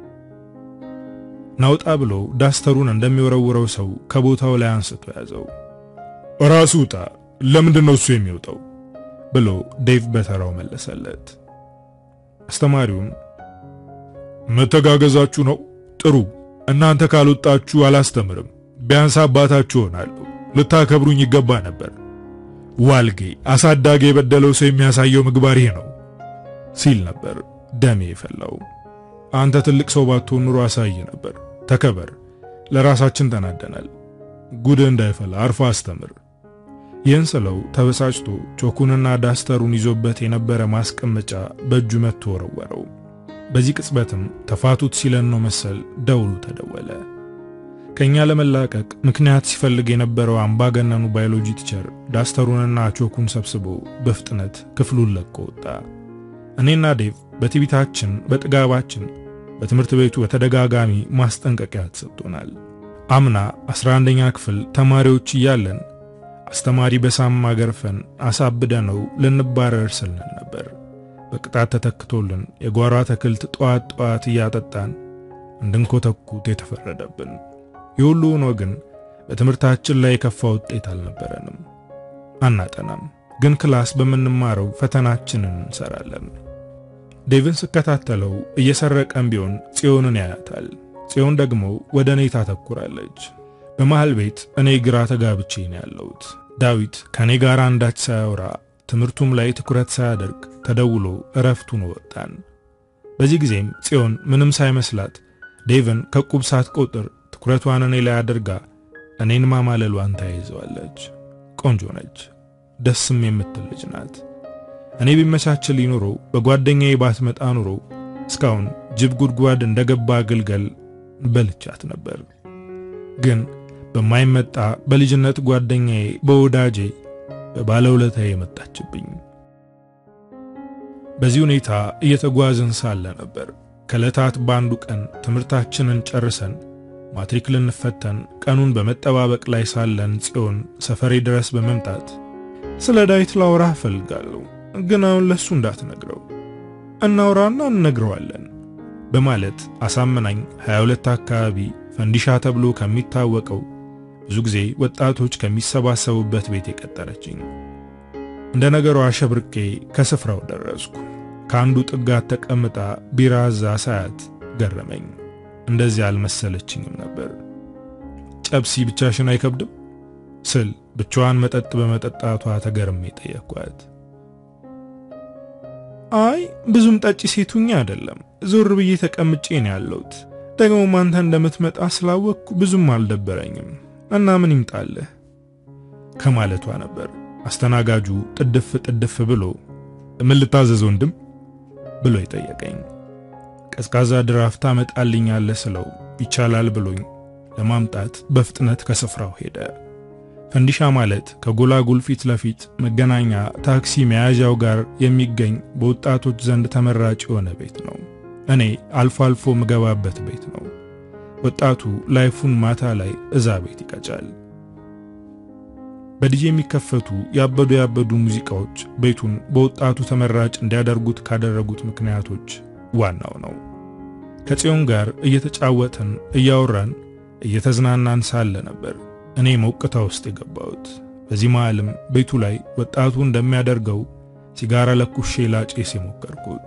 ናውጣ ብሎ ዳስተሩን እንደሚወረውረው ሰው ከቦታው ላይ አንስቶ ያዘው። ራሱ ውጣ፣ ለምንድን ነው እሱ የሚወጣው? ብሎ ዴቭ በተራው መለሰለት። አስተማሪውም መተጋገዛችሁ ነው ጥሩ እናንተ ካልወጣችሁ አላስተምርም። ቢያንስ አባታችሁ ሆናለሁ። ልታከብሩኝ ይገባ ነበር። ዋልጌ አሳዳጊ የበደለው ሰው የሚያሳየው ምግባር ይሄ ነው ሲል ነበር ደሜ የፈላው። አንተ ትልቅ ሰው ባትሆን ኑሮ አሳይ ነበር። ተከበር። ለራሳችን ተናደናል። ጉድ እንዳይፈላ አርፎ አስተምር። ይህን ስለው ተበሳጭቶ ቾኩንና ዳስተሩን ይዞበት የነበረ ማስቀመጫ በእጁ መጥቶ ወረወረው። በዚህ ቅጽበትም ተፋቱት ሲለን ነው መሰል ደውሉ ተደወለ። ከኛ ለመላቀቅ ምክንያት ሲፈልግ የነበረው አምባገነኑ ባዮሎጂ ቲቸር ዳስተሩንና ቾኩን ሰብስቦ በፍጥነት ክፍሉን ለቆ ወጣ። እኔና ዴቭ በትዕቢታችን በጥጋባችን በትምህርት ቤቱ በተደጋጋሚ ማስጠንቀቂያ ተሰጥቶናል። አምና 11ኛ ክፍል ተማሪዎች እያለን አስተማሪ በሳማ ገርፈን አሳብደነው ልንባረር ስልን ነበር። በቅጣት ተተክቶልን የጓሮ አትክልት ጠዋት ጠዋት እያጠጣን እንድንኮተኩት የተፈረደብን። የሁሉ ሆኖ ግን በትምህርታችን ላይ የከፋ ውጤት አልነበረንም። አናጠናም፣ ግን ክላስ በምንማረው ፈተናችንን እንሰራለን። ዴቭን ስከታተለው እየሰረቀን ቢሆን ጽዮንን ያያታል። ጽዮን ደግሞ ወደ እኔ ታተኩራለች። በመሃል ቤት እኔ ግራ ተጋብቼ ነው ያለሁት። ዳዊት ከኔ ጋር አንዳች ሳያወራ ትምህርቱም ላይ ትኩረት ሳያደርግ ተደውሎ እረፍቱን ወጣን። በዚህ ጊዜም ጽዮን ምንም ሳይመስላት ዴቭን ከቁብ ሳትቆጥር ትኩረቷን እኔ ላይ አድርጋ እኔን ማማለሏን ተያይዘዋለች። ቆንጆ ነች፣ ደስም የምትል ልጅ ናት። እኔ ቢመቻችልኝ ኑሮ በጓደኛዬ ባትመጣ ኑሮ እስካሁን ጅብ ጉድጓድ እንደገባ ግልገል በልቻት ነበር። ግን በማይመጣ በልጅነት ጓደኛዬ በወዳጄ በባለውለታዬ የመጣችብኝ። በዚህ ሁኔታ እየተጓዝን ሳለ ነበር ከዕለታት በአንዱ ቀን ትምህርታችንን ጨርሰን ማትሪክ ልንፈተን ቀኑን በመጠባበቅ ላይ ሳለን ጽዮን ሰፈሬ ድረስ በመምጣት ስለ ዳዊት ላውራ እፈልጋለሁ፣ ግን አሁን ለሱ እንዳትነግረው እናውራና እንነግረዋለን በማለት አሳምናኝ 22 አካባቢ ፈንዲሻ ተብሎ ከሚታወቀው ብዙ ጊዜ ወጣቶች ከሚሰባሰቡበት ቤት የቀጠረችኝ። እንደ ነገሯ አሸብርቄ ከስፍራው ደረስኩ። ከአንዱ ጥጋት ተቀምጣ ቢራዛ ሳያት ገረመኝ። እንደዚህ አልመሰለችኝም ነበር። ጨብሲ ብቻሽን አይከብድም ስል ብቻዋን መጠጥ በመጠጣቷ ተገርሜ ጠየኳት። አይ ብዙም ጠጪ ሴቱኛ አይደለም፣ ዞር ብዬ ተቀምጬ ነው ያለሁት። ደግሞ አንተ እንደምትመጣ ስላወቅኩ ብዙም አልደበረኝም እና ምን ይምጣልህ ከማለቷ ነበር አስተናጋጁ ጥድፍ ጥድፍ ብሎ ምን ልታዘዝ ወንድም ብሎ የጠየቀኝ። ቀዝቃዛ ድራፍት ታመጣልኛለህ ስለው ይቻላል ብሎኝ ለማምጣት በፍጥነት ከስፍራው ሄደ። ፈንዲሻ ማለት ከጎላጉል ፊት ለፊት መገናኛ ታክሲ መያዣው ጋር የሚገኝ በወጣቶች ዘንድ ተመራጭ የሆነ ቤት ነው። እኔ አልፎ አልፎ ምገባበት ቤት ነው። ወጣቱ ላይፉን ማታ ላይ እዛ ቤት ይቀጫል። በዲጄ የሚከፈቱ ያበዱ ያበዱ ሙዚቃዎች ቤቱን በወጣቱ ተመራጭ እንዲያደርጉት ካደረጉት ምክንያቶች ዋናው ነው። ከጽዮን ጋር እየተጫወትን እያወራን እየተዝናናን ሳለ ነበር እኔ ሞቅታ ውስጥ የገባሁት። በዚህ መሃልም ቤቱ ላይ ወጣቱ እንደሚያደርገው ሲጋራ ለኩሼ ላጬስ የሞከርኩት።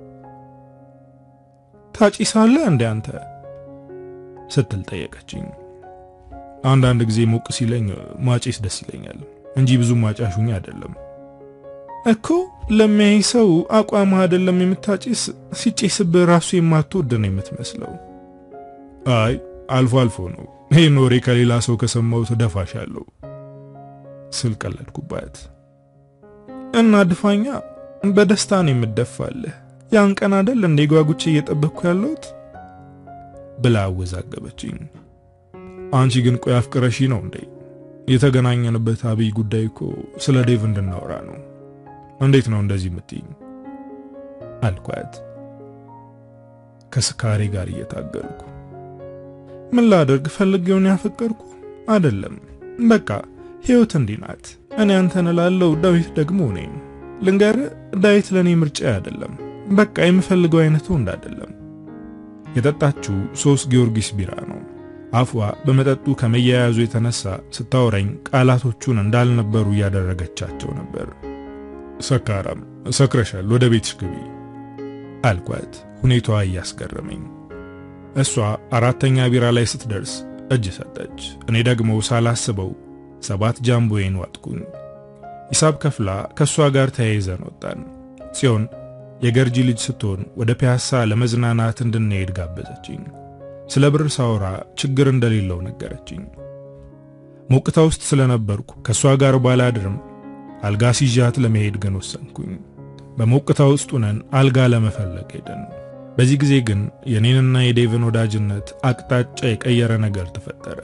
ታጭሳለህ እንደ አንተ ስትል ጠየቀችኝ። አንዳንድ ጊዜ ሞቅ ሲለኝ ማጬስ ደስ ይለኛል እንጂ ብዙ ማጫሹኝ አይደለም እኮ። ለሚያይ ሰው አቋም አይደለም የምታጭስ፣ ሲጬስብህ ራሱ የማትወድ ነው የምትመስለው። አይ አልፎ አልፎ ነው። ይህን ወሬ ከሌላ ሰው ከሰማሁት ደፋሻለሁ ስል ቀለድኩባት። እና ድፋኛ በደስታ ነው የምደፋልህ። ያን ቀን አይደል እንደ ጓጉቼ እየጠበቅኩ ያለሁት ብላ አወዛገበችኝ። አንቺ ግን ቆይ አፍቅረሺ ነው እንዴ? የተገናኘንበት አብይ ጉዳይ እኮ ስለ ዴቭ እንድናወራ ነው። እንዴት ነው እንደዚህ የምትይኝ? አልኳት ከስካሬ ጋር እየታገልኩ ምን ላደርግ ፈልጌውን ያፈቀርኩ አይደለም። በቃ ህይወት እንዲህ ናት። እኔ አንተን እላለሁ፣ ዳዊት ደግሞ እኔን። ልንገርህ ዳዊት ለእኔ ምርጫ አይደለም። በቃ የምፈልገው አይነቱ እንዳይደለም። የጠጣችው ሶስት ጊዮርጊስ ቢራ ነው። አፏ በመጠጡ ከመያያዙ የተነሳ ስታወራኝ ቃላቶቹን እንዳልነበሩ እያደረገቻቸው ነበር። ሰካራም ሰክረሻል፣ ወደ ቤትሽ ግቢ አልኳት፣ ሁኔታዋ እያስገረመኝ። እሷ አራተኛ ቢራ ላይ ስትደርስ እጅ ሰጠች። እኔ ደግሞ ሳላስበው ሰባት ጃምቦዬን ዋጥኩኝ። ሂሳብ ከፍላ ከእሷ ጋር ተያይዘን ወጣን። ጽዮን የገርጂ ልጅ ስትሆን ወደ ፒያሳ ለመዝናናት እንድንሄድ ጋበዘችኝ። ስለ ብር ሳወራ ችግር እንደሌለው ነገረችኝ። ሞቅታ ውስጥ ስለነበርኩ ከእሷ ጋር ባላድርም አልጋ ሲዣት ለመሄድ ግን ወሰንኩኝ። በሞቅታ ውስጥ ሆነን አልጋ ለመፈለግ ሄድን። በዚህ ጊዜ ግን የኔንና የዴቭን ወዳጅነት አቅጣጫ የቀየረ ነገር ተፈጠረ።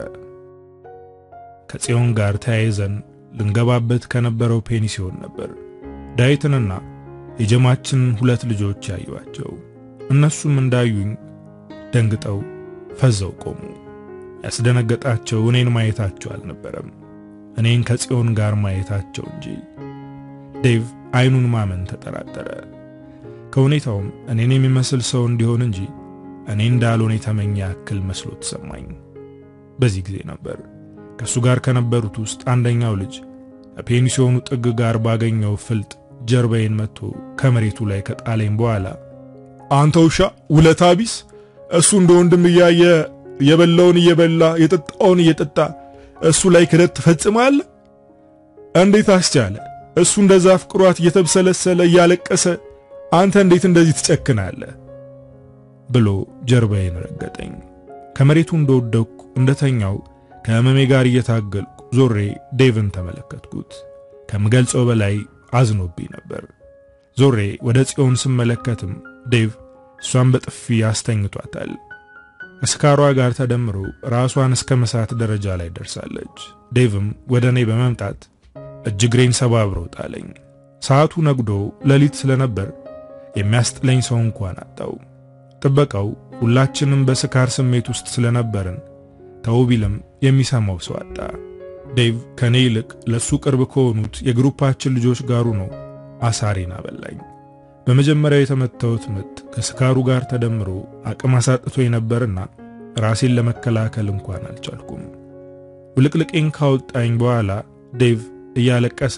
ከጽዮን ጋር ተያይዘን ልንገባበት ከነበረው ፔኒሲዮን ነበር ዳዊትንና የጀማችን ሁለት ልጆች ያዩዋቸው። እነሱም እንዳዩኝ ደንግጠው ፈዘው ቆሙ። ያስደነገጣቸው እኔን ማየታቸው አልነበረም፣ እኔን ከጽዮን ጋር ማየታቸው እንጂ። ዴቭ አይኑን ማመን ተጠራጠረ። ከሁኔታውም እኔን የሚመስል ሰው እንዲሆን እንጂ እኔ እንዳልሆነ የተመኘ ያክል መስሎ ተሰማኝ። በዚህ ጊዜ ነበር ከእሱ ጋር ከነበሩት ውስጥ አንደኛው ልጅ ከፔኒሲዮኑ ጥግ ጋር ባገኘው ፍልጥ ጀርባዬን መጥቶ ከመሬቱ ላይ ከጣለኝ በኋላ አንተ ውሻ ውለታ ቢስ፣ እሱ እንደ ወንድም እያየ የበላውን እየበላ የጠጣውን እየጠጣ እሱ ላይ ክደት ትፈጽማለህ? እንዴት አስቻለ? እሱ እንደዛ አፍቅሯት እየተብሰለሰለ እያለቀሰ አንተ እንዴት እንደዚህ ትጨክናለህ? ብሎ ጀርባዬን ረገጠኝ። ከመሬቱ እንደወደቅኩ እንደተኛው ከህመሜ ጋር እየታገልኩ ዞሬ ዴቭን ተመለከትኩት። ከምገልጸው በላይ አዝኖብኝ ነበር። ዞሬ ወደ ጽዮን ስመለከትም ዴቭ እሷን በጥፊ አስተኝቷታል። ከስካሯ ጋር ተደምሮ ራሷን እስከ መሳት ደረጃ ላይ ደርሳለች። ዴቭም ወደ እኔ በመምጣት እጅግሬን ሰባብሮ ጣለኝ። ሰዓቱ ነግዶ ሌሊት ስለነበር የሚያስጥለኝ ሰው እንኳን አጣው። ጥበቃው ሁላችንም በስካር ስሜት ውስጥ ስለነበርን ተው ቢልም የሚሰማው ሰው አጣ። ዴቭ ከኔ ይልቅ ለሱ ቅርብ ከሆኑት የግሩፓችን ልጆች ጋሩ ነው አሳሬን አበላኝ። በመጀመሪያው የተመታሁት ምት ከስካሩ ጋር ተደምሮ አቅም አሳጥቶ ነበርና ራሴን ለመከላከል እንኳን አልቻልኩም። ውልቅልቄን ካወጣኝ በኋላ ዴቭ እያለቀሰ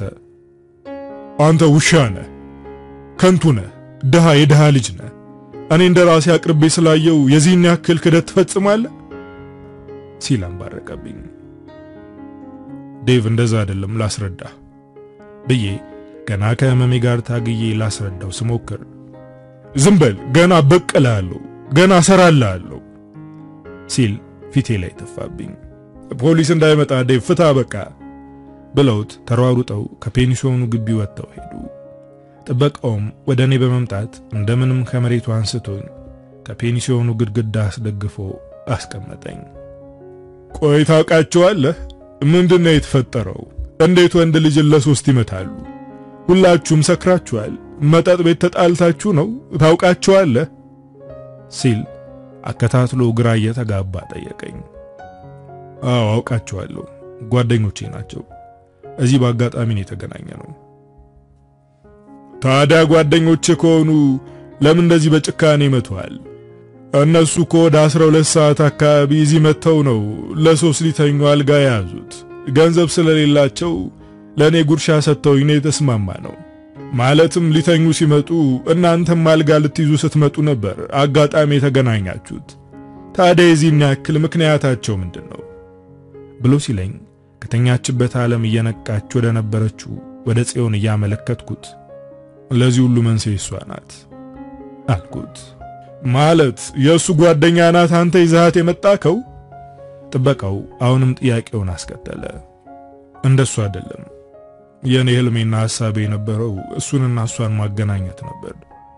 አንተ ውሻ ነህ፣ ከንቱ ነህ፣ ድሃ የድሃ ልጅ ነህ። እኔ እንደ ራሴ አቅርቤ ስላየው የዚህን ያክል ክደት ትፈጽማለህ ሲል አንባረቀብኝ። ዴቭ እንደዛ አይደለም ላስረዳ ብዬ ገና ከህመሜ ጋር ታግዬ ላስረዳው ስሞክር ዝም በል ገና በቀልሃለሁ፣ ገና እሰራልሃለሁ ሲል ፊቴ ላይ ተፋብኝ። ፖሊስ እንዳይመጣ ዴቭ ፍታ በቃ ብለውት ተሯሩጠው ከፔንሲዮኑ ግቢ ወጥተው ሄዱ። ጥበቃውም ወደ እኔ በመምጣት እንደምንም ከመሬቱ አንስቶኝ ከፔንሲዮኑ ግድግዳ አስደግፎ አስቀመጠኝ። ቆይ ታውቃቸዋለህ? ምንድን ነው የተፈጠረው? እንዴት ወንድ ልጅን ለሶስት ይመታሉ? ሁላችሁም ሰክራችኋል። መጠጥ ቤት ተጣልታችሁ ነው? ታውቃቸዋለህ? ሲል አከታትሎ ግራ እየተጋባ ጠየቀኝ። አዎ አውቃቸዋለሁ፣ ጓደኞቼ ናቸው። እዚህ በአጋጣሚ ነው የተገናኘ ነው። ታዲያ ጓደኞቼ ከሆኑ ለምን እንደዚህ በጭካኔ ይመቱሃል? እነሱ እኮ ወደ 12 ሰዓት አካባቢ እዚህ መጥተው ነው ለሶስት ሊተኙ አልጋ የያዙት። ገንዘብ ስለሌላቸው ለእኔ ጉርሻ ሰጥተውኝ ነው የተስማማ ነው። ማለትም ሊተኙ ሲመጡ እናንተም አልጋ ልትይዙ ስትመጡ ነበር አጋጣሚ የተገናኛችሁት። ታዲያ የዚህን ያክል ምክንያታቸው ምንድን ነው ብሎ ሲለኝ ከተኛችበት ዓለም እየነቃች ወደ ነበረችው ወደ ጽዮን እያመለከትኩት ለዚህ ሁሉ መንስኤ እሷ ናት አልኩት። ማለት የእሱ ጓደኛ ናት አንተ ይዛሃት የመጣከው? ጥበቃው አሁንም ጥያቄውን አስከተለ። እንደሱ አይደለም። የኔ ህልሜና ሐሳቤ የነበረው እሱንና እሷን ማገናኘት ነበር።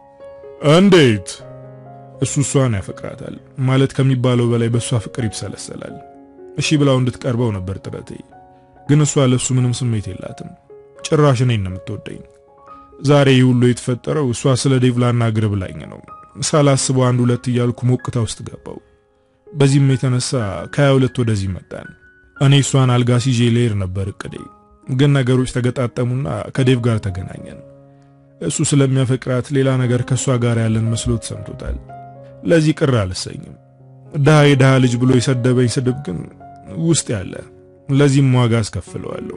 እንዴት? እሱ እሷን ያፈቅራታል ማለት ከሚባለው በላይ በእሷ ፍቅር ይብሰለሰላል። እሺ ብላው እንድትቀርበው ነበር ጥረቴ። ግን እሷ ለሱ ምንም ስሜት የላትም። ጭራሽ እኔን ነው የምትወደኝ። ዛሬ ይህ ሁሉ የተፈጠረው እሷ ስለ ዴቭ ላናግር ብላኝ ነው። ሳላስበው አንድ ሁለት እያልኩ ሞቅታ ውስጥ ገባው። በዚህም የተነሳ ከሀያ ሁለት ወደዚህ መጣን። እኔ እሷን አልጋ ሲዤ ልሄድ ነበር እቅዴ። ግን ነገሮች ተገጣጠሙና ከዴቭ ጋር ተገናኘን። እሱ ስለሚያፈቅራት ሌላ ነገር ከእሷ ጋር ያለን መስሎት ሰምቶታል። ለዚህ ቅር አልሰኝም። ድሃ የድሃ ልጅ ብሎ የሰደበኝ ስድብ ግን ውስጥ ያለ፣ ለዚህም ዋጋ አስከፍለዋለሁ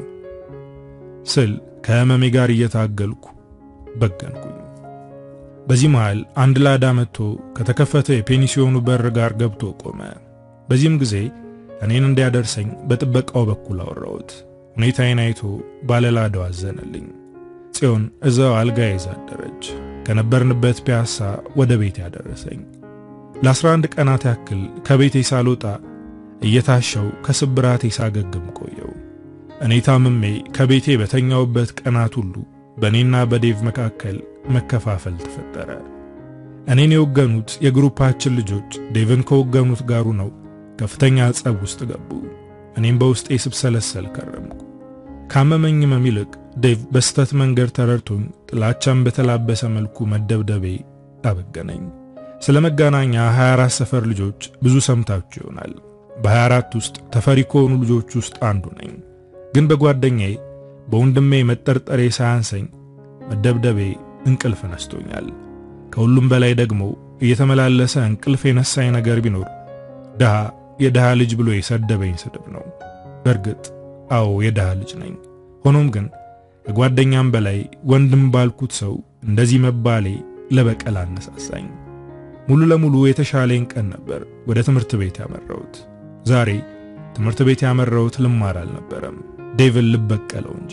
ስል ከህመሜ ጋር እየታገልኩ በገንኩኝ። በዚህ መሃል አንድ ላዳ መጥቶ ከተከፈተ የፔንሲዮኑ በር ጋር ገብቶ ቆመ። በዚህም ጊዜ እኔን እንዲያደርሰኝ በጥበቃው በኩል አወራሁት። ሁኔታዬን አይቶ ባለላዳው አዘነልኝ። ጽዮን እዛው አልጋ ይዛ አደረች። ከነበርንበት ፒያሳ ወደ ቤት ያደረሰኝ። ለ11 ቀናት ያክል ከቤቴ ሳልወጣ እየታሸው ከስብራቴ ሳገግም ቆየው። እኔ ታምሜ ከቤቴ በተኛውበት ቀናት ሁሉ በእኔና በዴቭ መካከል መከፋፈል ተፈጠረ። እኔን የወገኑት የግሩፓችን ልጆች ዴቭን ከወገኑት ጋሩ ነው ከፍተኛ ጸብ ውስጥ ገቡ። እኔም በውስጤ ስብሰለሰል ከረምኩ። ካመመኝም ይልቅ ዴቭ በስተት መንገድ ተረድቶኝ ጥላቻን በተላበሰ መልኩ መደብደቤ አበገነኝ። ስለ መገናኛ 24 ሰፈር ልጆች ብዙ ሰምታችሁ ይሆናል። በ24 ውስጥ ተፈሪ ከሆኑ ልጆች ውስጥ አንዱ ነኝ። ግን በጓደኛዬ በወንድሜ መጠርጠሬ ሳያንሰኝ መደብደቤ እንቅልፍ ነስቶኛል። ከሁሉም በላይ ደግሞ እየተመላለሰ እንቅልፍ የነሳኝ ነገር ቢኖር ድሃ የድሃ ልጅ ብሎ የሰደበኝ ስድብ ነው። በእርግጥ አዎ የድሃ ልጅ ነኝ። ሆኖም ግን ከጓደኛም በላይ ወንድም ባልኩት ሰው እንደዚህ መባሌ ለበቀል አነሳሳኝ። ሙሉ ለሙሉ የተሻለኝ ቀን ነበር ወደ ትምህርት ቤት ያመራሁት። ዛሬ ትምህርት ቤት ያመራሁት ልማር አልነበረም፣ ዴቭን ልበቀለው እንጂ።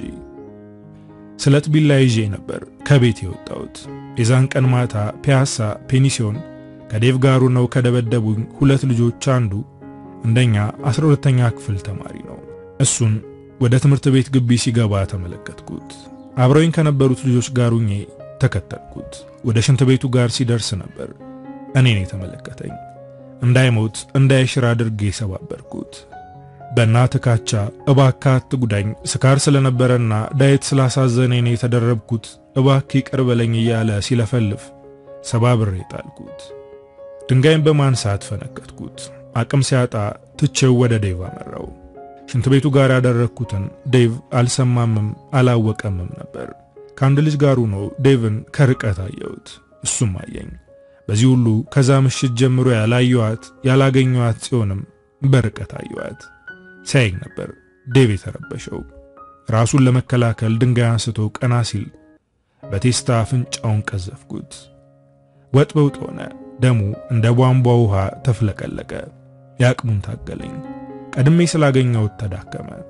ስለት ቢላ ይዤ ነበር ከቤት የወጣሁት። የዛን ቀን ማታ ፒያሳ ፔኒሲዮን ከዴቭ ጋሩ ነው ከደበደቡኝ ሁለት ልጆች አንዱ እንደኛ 12ኛ ክፍል ተማሪ ነው። እሱን ወደ ትምህርት ቤት ግቢ ሲገባ ተመለከትኩት። አብረውኝ ከነበሩት ልጆች ጋር ሁኜ ተከተልኩት። ወደ ሽንት ቤቱ ጋር ሲደርስ ነበር እኔን የተመለከተኝ። እንዳይሞት እንዳይሽር አድርጌ ሰባበርኩት። በእናትህ ካቻ እባክህ አትጉዳኝ፣ ስካር ስለነበረና ዳየት ስላሳዘነኝ ነው የተደረብኩት፣ እባክህ ይቅር በለኝ እያለ ሲለፈልፍ ሰባብሬ ጣልኩት። ድንጋይን በማንሳት ፈነከትኩት። አቅም ሲያጣ ትቼው ወደ ዴቭ አመራው። ሽንት ቤቱ ጋር ያደረግኩትን ዴቭ አልሰማምም አላወቀምም ነበር። ከአንድ ልጅ ጋር ሆኖ ዴቭን ከርቀት አየሁት፣ እሱም አየኝ። በዚህ ሁሉ ከዛ ምሽት ጀምሮ ያላየኋት ያላገኘኋት ጽዮንም በርቀት አየኋት። ሲያየኝ ነበር ዴቭ የተረበሸው። ራሱን ለመከላከል ድንጋይ አንስቶ ቀና ሲል በቴስታ አፍንጫውን ቀዘፍኩት። ወጥ በውጥ ሆነ። ደሙ እንደ ቧንቧ ውሃ ተፍለቀለቀ። የአቅሙን ታገለኝ። ቀድሜ ስላገኘሁት ተዳከመ።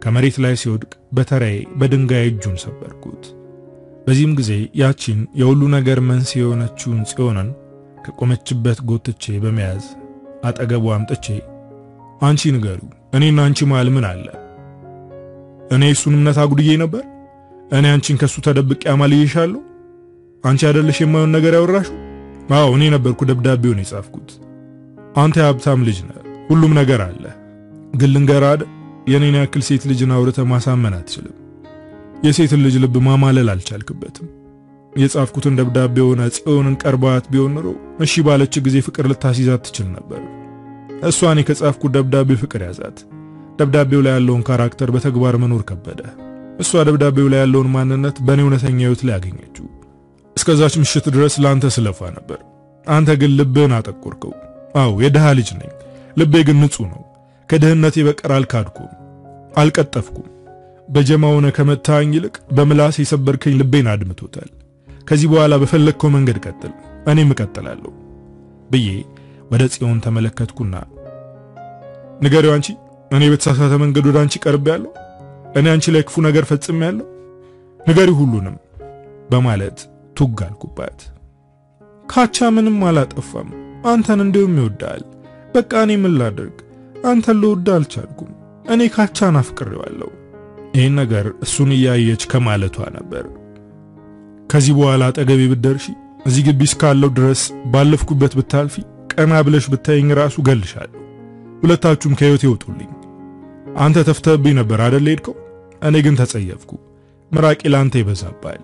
ከመሬት ላይ ሲወድቅ በተራዬ በድንጋይ እጁን ሰበርኩት። በዚህም ጊዜ ያቺን የሁሉ ነገር መንስኤ የሆነችውን ጽዮንን ከቆመችበት ጎትቼ በመያዝ አጠገቡ አምጥቼ አንቺ ንገሪው፣ እኔና አንቺ መሃል ምን አለ? እኔ እሱን እምነት አጉድዬ ነበር? እኔ አንቺን ከሱ ተደብቄ አማልዬሻለሁ? አንቺ አይደለሽ የማየውን ነገር ያወራሽው? አዎ እኔ ነበርኩ ደብዳቤውን የጻፍኩት። አንተ የሀብታም ልጅ ነህ፣ ሁሉም ነገር አለ። ግን ልንገርህ አይደል የኔን ያክል ሴት ልጅን አውርተህ ማሳመን አትችልም። የሴትን ልጅ ልብ ማማለል አልቻልክበትም። የጻፍኩትን ደብዳቤ ሆነ ጽዮንን ቀርባት ቢሆን ኖሮ እሺ ባለች ጊዜ ፍቅር ልታስይዛት ትችል ነበር። እሷ እኔ ከጻፍኩት ደብዳቤ ፍቅር ያዛት። ደብዳቤው ላይ ያለውን ካራክተር በተግባር መኖር ከበደ። እሷ ደብዳቤው ላይ ያለውን ማንነት በእኔ እውነተኛ ሕይወት ላይ ያገኘችው። እስከዛች ምሽት ድረስ ለአንተ ስለፋ ነበር። አንተ ግን ልብህን አጠቆርከው። አዎ የድሃ ልጅ ነኝ፣ ልቤ ግን ንጹሕ ነው። ከድህነቴ በቀር አልካድኩም፣ አልቀጠፍኩም። በጀማ ሆነ ከመታኝ ይልቅ በምላስ የሰበርከኝ ልቤን አድምቶታል። ከዚህ በኋላ በፈለግከው መንገድ ቀጥል፣ እኔም እቀጥላለሁ ብዬ ወደ ጽዮን ተመለከትኩና ንገሪው፣ አንቺ እኔ በተሳሳተ መንገድ ወደ አንቺ ቀርቤያለሁ፣ እኔ አንቺ ላይ ክፉ ነገር ፈጽሜያለሁ፣ ንገሪው ሁሉንም በማለት ቱግ አልኩባት። ካቻ ምንም አላጠፋም፣ አንተን እንዲሁም ይወዳል። በቃ እኔ ምን ላድርግ? አንተን ልወድ አልቻልኩም። እኔ ካቻን አፍቅሬዋለሁ። ይህን ነገር እሱን እያየች ከማለቷ ነበር። ከዚህ በኋላ አጠገቤ ብትደርሺ እዚህ ግቢ እስካለው ድረስ ባለፍኩበት ብታልፊ ቀና ብለሽ ብታይኝ ራሱ ገልሻለሁ። ሁለታችሁም ከህይወት ይወጡልኝ። አንተ ተፍተህብኝ ነበር አደል ሄድከው? እኔ ግን ተጸየፍኩ። ምራቄ ለአንተ ይበዛባል።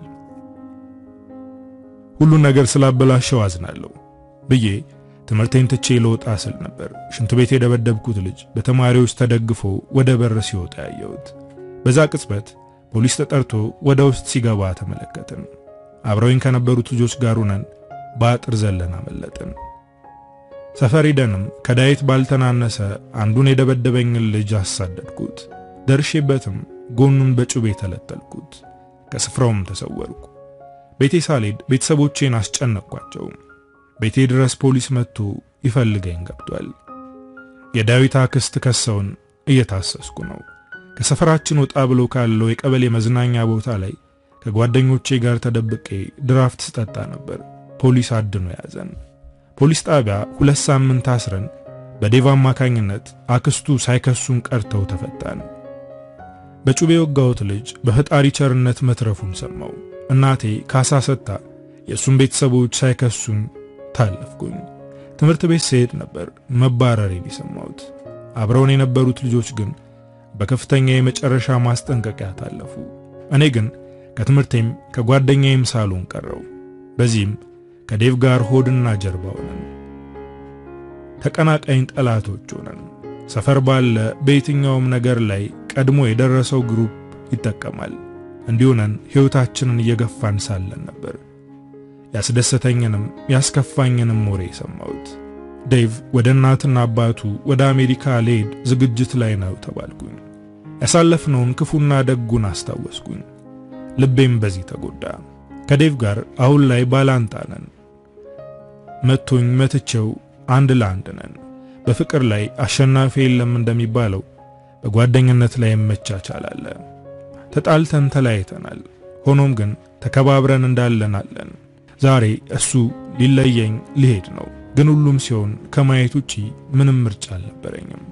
ሁሉን ነገር ስላበላሸው አዝናለሁ ብዬ ትምህርቴን ትቼ ለወጣ ስል ነበር ሽንት ቤት የደበደብኩት ልጅ በተማሪዎች ተደግፎ ወደ በር ሲወጣ ያየሁት። በዛ ቅጽበት ፖሊስ ተጠርቶ ወደ ውስጥ ሲገባ ተመለከትን። አብረውኝ ከነበሩት ልጆች ጋር ሆነን በአጥር ዘለን አመለጥን። ሰፈር ሄደንም ከዳዊት ባልተናነሰ አንዱን የደበደበኝን ልጅ አሳደድኩት። ደርሼበትም ጎኑን በጩቤ ተለጠልኩት። ከስፍራውም ተሰወርኩ። ቤቴ ሳልሄድ ቤተሰቦቼን አስጨነቅኳቸው። ቤቴ ድረስ ፖሊስ መጥቶ ይፈልገኝ ገብቷል። የዳዊት አክስት ከሰውን እየታሰስኩ ነው። ከሰፈራችን ወጣ ብሎ ካለው የቀበሌ መዝናኛ ቦታ ላይ ከጓደኞቼ ጋር ተደብቄ ድራፍት ስጠጣ ነበር። ፖሊስ አድኖ ያዘን። ፖሊስ ጣቢያ ሁለት ሳምንት አስረን በዴቭ አማካኝነት አክስቱ ሳይከሱን ቀርተው ተፈታን። በጩቤ የወጋሁት ልጅ በፈጣሪ ቸርነት መትረፉን ሰማው። እናቴ ካሳ ሰጥታ የእሱን ቤተሰቦች ሳይከሱኝ ታለፍኩኝ። ትምህርት ቤት ስሄድ ነበር መባረሬን የሰማሁት። አብረውን የነበሩት ልጆች ግን በከፍተኛ የመጨረሻ ማስጠንቀቂያ ታለፉ። እኔ ግን ከትምህርቴም ከጓደኛዬም ሳሎን ቀረው። በዚህም ከዴቭ ጋር ሆድና ጀርባ ሆነን ተቀናቃኝ ጠላቶች ሆነን ሰፈር ባለ በየትኛውም ነገር ላይ ቀድሞ የደረሰው ግሩፕ ይጠቀማል። እንዲሆነን ሕይወታችንን እየገፋን ሳለን ነበር ያስደሰተኝንም ያስከፋኝንም ወሬ የሰማሁት። ዴቭ ወደ እናትና አባቱ ወደ አሜሪካ ሊሄድ ዝግጅት ላይ ነው ተባልኩኝ። ያሳለፍነውን ክፉና ደጉን አስታወስኩኝ። ልቤም በዚህ ተጎዳ። ከዴቭ ጋር አሁን ላይ ባላንጣ ነን። መቶኝ መትቼው አንድ ለአንድ ነን። በፍቅር ላይ አሸናፊ የለም እንደሚባለው በጓደኝነት ላይ መቻቻል አለ። ተጣልተን ተለያይተናል። ሆኖም ግን ተከባብረን እንዳለን አለን። ዛሬ እሱ ሊለየኝ ሊሄድ ነው። ግን ሁሉም ሲሆን ከማየት ውጪ ምንም ምርጫ አልነበረኝም።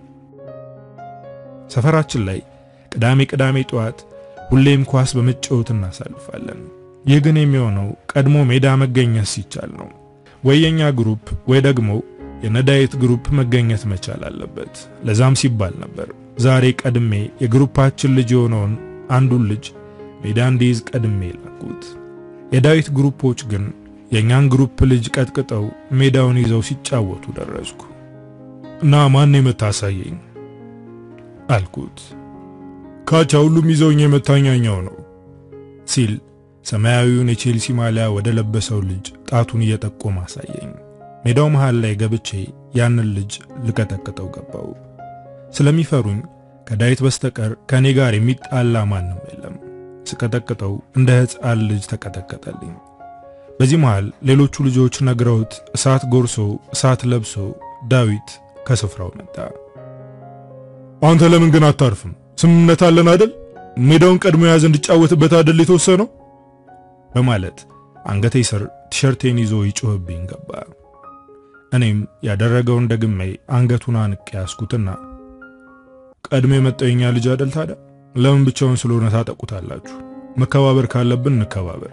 ሰፈራችን ላይ ቅዳሜ ቅዳሜ ጠዋት ሁሌም ኳስ በመጫወት እናሳልፋለን። ይህ ግን የሚሆነው ቀድሞ ሜዳ መገኘት ሲቻል ነው። ወይ የኛ ግሩፕ ወይ ደግሞ የነዳየት ግሩፕ መገኘት መቻል አለበት። ለዛም ሲባል ነበር ዛሬ ቀድሜ የግሩፓችን ልጅ የሆነውን አንዱን ልጅ ሜዳ እንዲይዝ ቀድሜ ላኩት። የዳዊት ግሩፖች ግን የእኛን ግሩፕ ልጅ ቀጥቅጠው ሜዳውን ይዘው ሲጫወቱ ደረስኩ እና ማን የመታሳየኝ አልኩት። ካቻ ሁሉም ይዘውኝ የመታኛኛው ነው ሲል ሰማያዊውን የቼልሲ ማሊያ ወደ ለበሰው ልጅ ጣቱን እየጠቆመ አሳየኝ። ሜዳው መሃል ላይ ገብቼ ያንን ልጅ ልቀጠቅጠው ገባው። ስለሚፈሩኝ ከዳዊት በስተቀር ከኔ ጋር የሚጣላ ማንም የለም። ስቀጠቅጠው እንደ ሕፃን ልጅ ተቀጠቀጠልኝ። በዚህ መሃል ሌሎቹ ልጆች ነግረውት እሳት ጎርሶ እሳት ለብሶ ዳዊት ከስፍራው መጣ። አንተ ለምን ግን አታርፍም? ስምምነት አለን አይደል? ሜዳውን ቀድሞ የያዘ እንዲጫወትበት አይደል የተወሰነው? በማለት አንገቴ ስር ቲሸርቴን ይዞ ይጮህብኝ ገባ። እኔም ያደረገውን ደግሜ አንገቱን አንቄ ያስኩትና ቀድሞ የመጣው የኛ ልጅ አይደል ታዲያ ለምን ብቻውን ስለሆነ ታጠቁታላችሁ? መከባበር ካለብን እንከባበር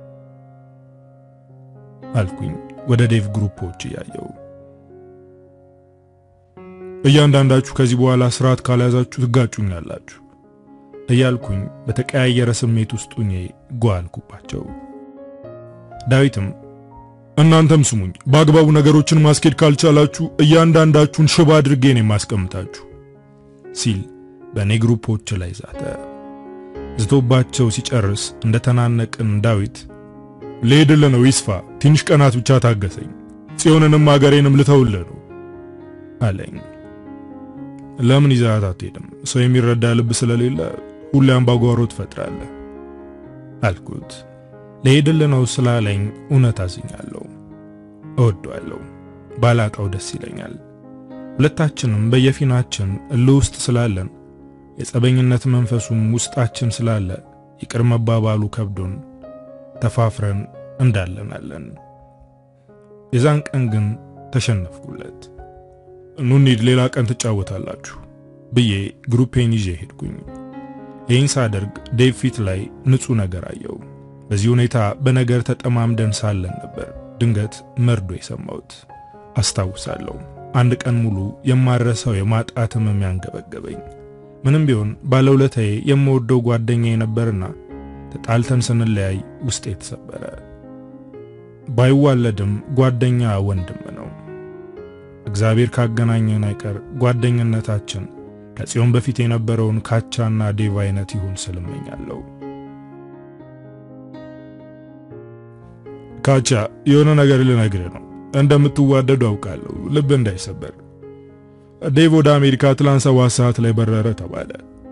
አልኩኝ ወደ ዴቭ ግሩፖች እያየው። እያንዳንዳችሁ ከዚህ በኋላ ስርዓት ካልያዛችሁ ትጋጩኛላችሁ እያልኩኝ በተቀያየረ ስሜት ውስጥ ሆኜ ጓ አልኩባቸው። ዳዊትም እናንተም ስሙኝ፣ በአግባቡ ነገሮችን ማስኬድ ካልቻላችሁ እያንዳንዳችሁን ሽባ አድርጌ ነው የማስቀምጣችሁ ሲል በእኔ ግሩፖች ላይ ዛተ። ዝቶባቸው ሲጨርስ እንደተናነቅን ዳዊት ልሄድልህ ነው ይስፋ፣ ትንሽ ቀናት ብቻ ታገሰኝ፣ ጽዮንንም አገሬንም ልተውልህ ነው አለኝ። ለምን ይዛት አትሄድም? ሰው የሚረዳ ልብ ስለሌለ ሁሌ አምባጓሮ ትፈጥራለህ አልኩት። ልሄድልህ ነው ስላለኝ እውነት አዝኛለሁ። እወደዋለሁ፣ ባላጣው ደስ ይለኛል። ሁለታችንም በየፊናችን እልህ ውስጥ ስላለን የጸበኝነት መንፈሱም ውስጣችን ስላለ ይቅር መባባሉ ከብዶን ተፋፍረን እንዳለን አለን። የዛን ቀን ግን ተሸነፍኩለት። ኑ እንሂድ፣ ሌላ ቀን ትጫወታላችሁ ብዬ ግሩፔን ይዤ ሄድኩኝ። ይህን ሳደርግ ዴቭ ፊት ላይ ንጹሕ ነገር አየው። በዚህ ሁኔታ በነገር ተጠማምደን ሳለን ነበር ድንገት መርዶ የሰማሁት። አስታውሳለሁ አንድ ቀን ሙሉ የማረሰው የማጣት ህመም ያንገበገበኝ። ምንም ቢሆን ባለውለታዬ የምወደው ጓደኛዬ ነበርና ተጣልተን ስንለያይ ውስጤ የተሰበረ። ባይዋለድም ጓደኛ ወንድም ነው። እግዚአብሔር ካገናኘን አይቀር ጓደኝነታችን ከጽዮን በፊት የነበረውን ካቻና ዴቭ አይነት ይሁን ስልመኛለሁ። ካቻ የሆነ ነገር ልነግርህ ነው። እንደምትዋደዱ አውቃለሁ። ልብ እንዳይሰበር። ዴቭ ወደ አሜሪካ ትላንት ሰባት ሰዓት ላይ በረረ ተባለ።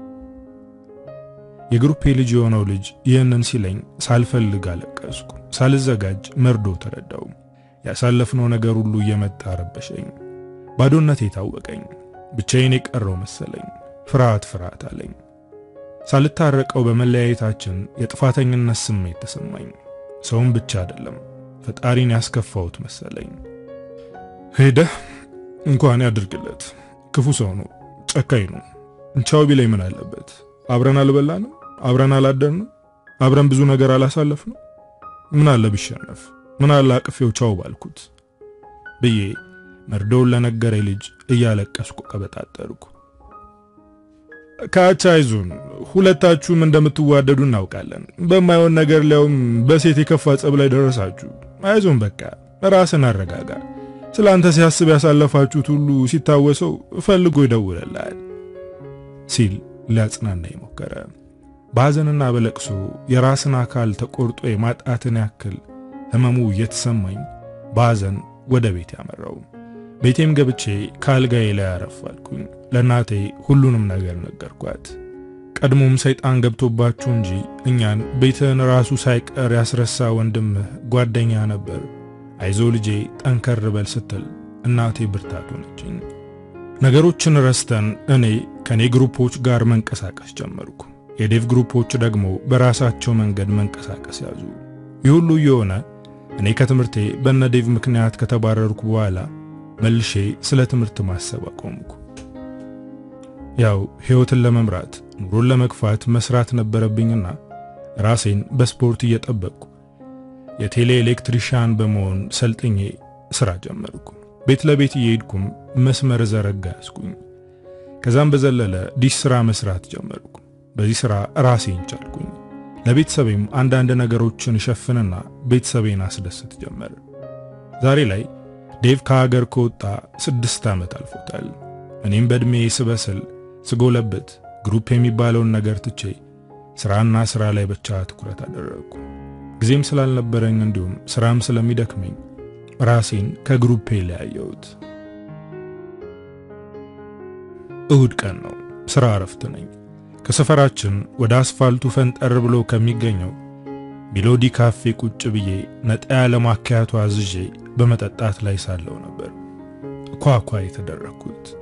የግሩፔ ልጅ የሆነው ልጅ ይህንን ሲለኝ ሳልፈልግ አለቀስኩ። ሳልዘጋጅ መርዶ ተረዳው። ያሳለፍነው ነገር ሁሉ እየመጣ ረበሸኝ። ባዶነት የታወቀኝ፣ ብቻዬን የቀረው መሰለኝ። ፍርሃት ፍርሃት አለኝ። ሳልታረቀው በመለያየታችን የጥፋተኝነት ስሜት ተሰማኝ። ሰውን ብቻ አይደለም ፈጣሪን ያስከፋውት መሰለኝ። ሄደህ እንኳን ያድርግለት። ክፉ ሰው ነው፣ ጨካኝ ነው። ቻው ቢለኝ ምን አለበት? አብረን አልበላንም? አብረን አላደርንም? አብረን ብዙ ነገር አላሳለፍንም? ምን አለ ቢሸነፍ? ምን አለ አቅፌው ቻው ባልኩት ብዬ መርዶውን ለነገረ ልጅ እያለቀስኩ ቀበጣጠርኩ። ካቻ አይዞን፣ ሁለታችሁም እንደምትዋደዱ እናውቃለን። በማይሆን ነገር ሊያውም በሴት የከፋ ጸብ ላይ ደረሳችሁ። አይዞን፣ በቃ ራስን አረጋጋ። ስለ አንተ ሲያስብ ያሳለፋችሁት ሁሉ ሲታወሰው ፈልጎ ይደውልልሃል ሲል ሊያጽናናኝ ሞከረ። በሐዘንና በለቅሶ የራስን አካል ተቆርጦ የማጣትን ያክል ህመሙ እየተሰማኝ በሐዘን ወደ ቤት ያመራው። ቤቴም ገብቼ ከአልጋዬ ላይ አረፋልኩኝ። ለእናቴ ሁሉንም ነገር ነገርኳት። ቀድሞም ሰይጣን ገብቶባችሁ እንጂ እኛን ቤትህን ራሱ ሳይቀር ያስረሳ ወንድምህ ጓደኛ ነበር፣ አይዞ ልጄ ጠንከር በል ስትል እናቴ ብርታት ሆነችኝ። ነገሮችን ረስተን እኔ ከኔ ግሩፖች ጋር መንቀሳቀስ ጀመርኩ። የዴቭ ግሩፖች ደግሞ በራሳቸው መንገድ መንቀሳቀስ ያዙ። ይህ ሁሉ እየሆነ እኔ ከትምህርቴ በነ ዴቭ ምክንያት ከተባረርኩ በኋላ መልሼ ስለ ትምህርት ማሰብ አቆምኩ። ያው ሕይወትን ለመምራት ኑሮን ለመግፋት መስራት ነበረብኝና ራሴን በስፖርት እየጠበቅኩ የቴሌ ኤሌክትሪሻን በመሆን ሰልጥኜ ስራ ጀመርኩ። ቤት ለቤት እየሄድኩም መስመር ዘረጋ ያስኩኝ። ከዛም በዘለለ ዲሽ ስራ መስራት ጀመርኩ። በዚህ ስራ ራሴን ቻልኩኝ። ለቤተሰቤም አንዳንድ ነገሮችን እሸፍንና ቤተሰቤን አስደስት ጀመር። ዛሬ ላይ ዴቭ ከሀገር ከወጣ ስድስት ዓመት አልፎታል። እኔም በዕድሜ ስበስል ስጎለበት ግሩፕ የሚባለውን ነገር ትቼ ስራና ስራ ላይ ብቻ ትኩረት አደረግኩ። ጊዜም ስላልነበረኝ እንዲሁም ስራም ስለሚደክመኝ ራሴን ከግሩፔ ለያየሁት። እሁድ ቀን ነው። ስራ እረፍት ነኝ። ከሰፈራችን ወደ አስፋልቱ ፈንጠር ብሎ ከሚገኘው ሜሎዲ ካፌ ቁጭ ብዬ ነጣ ያለ ማኪያቶ አዝዤ በመጠጣት ላይ ሳለው ነበር ኳኳ የተደረግኩት።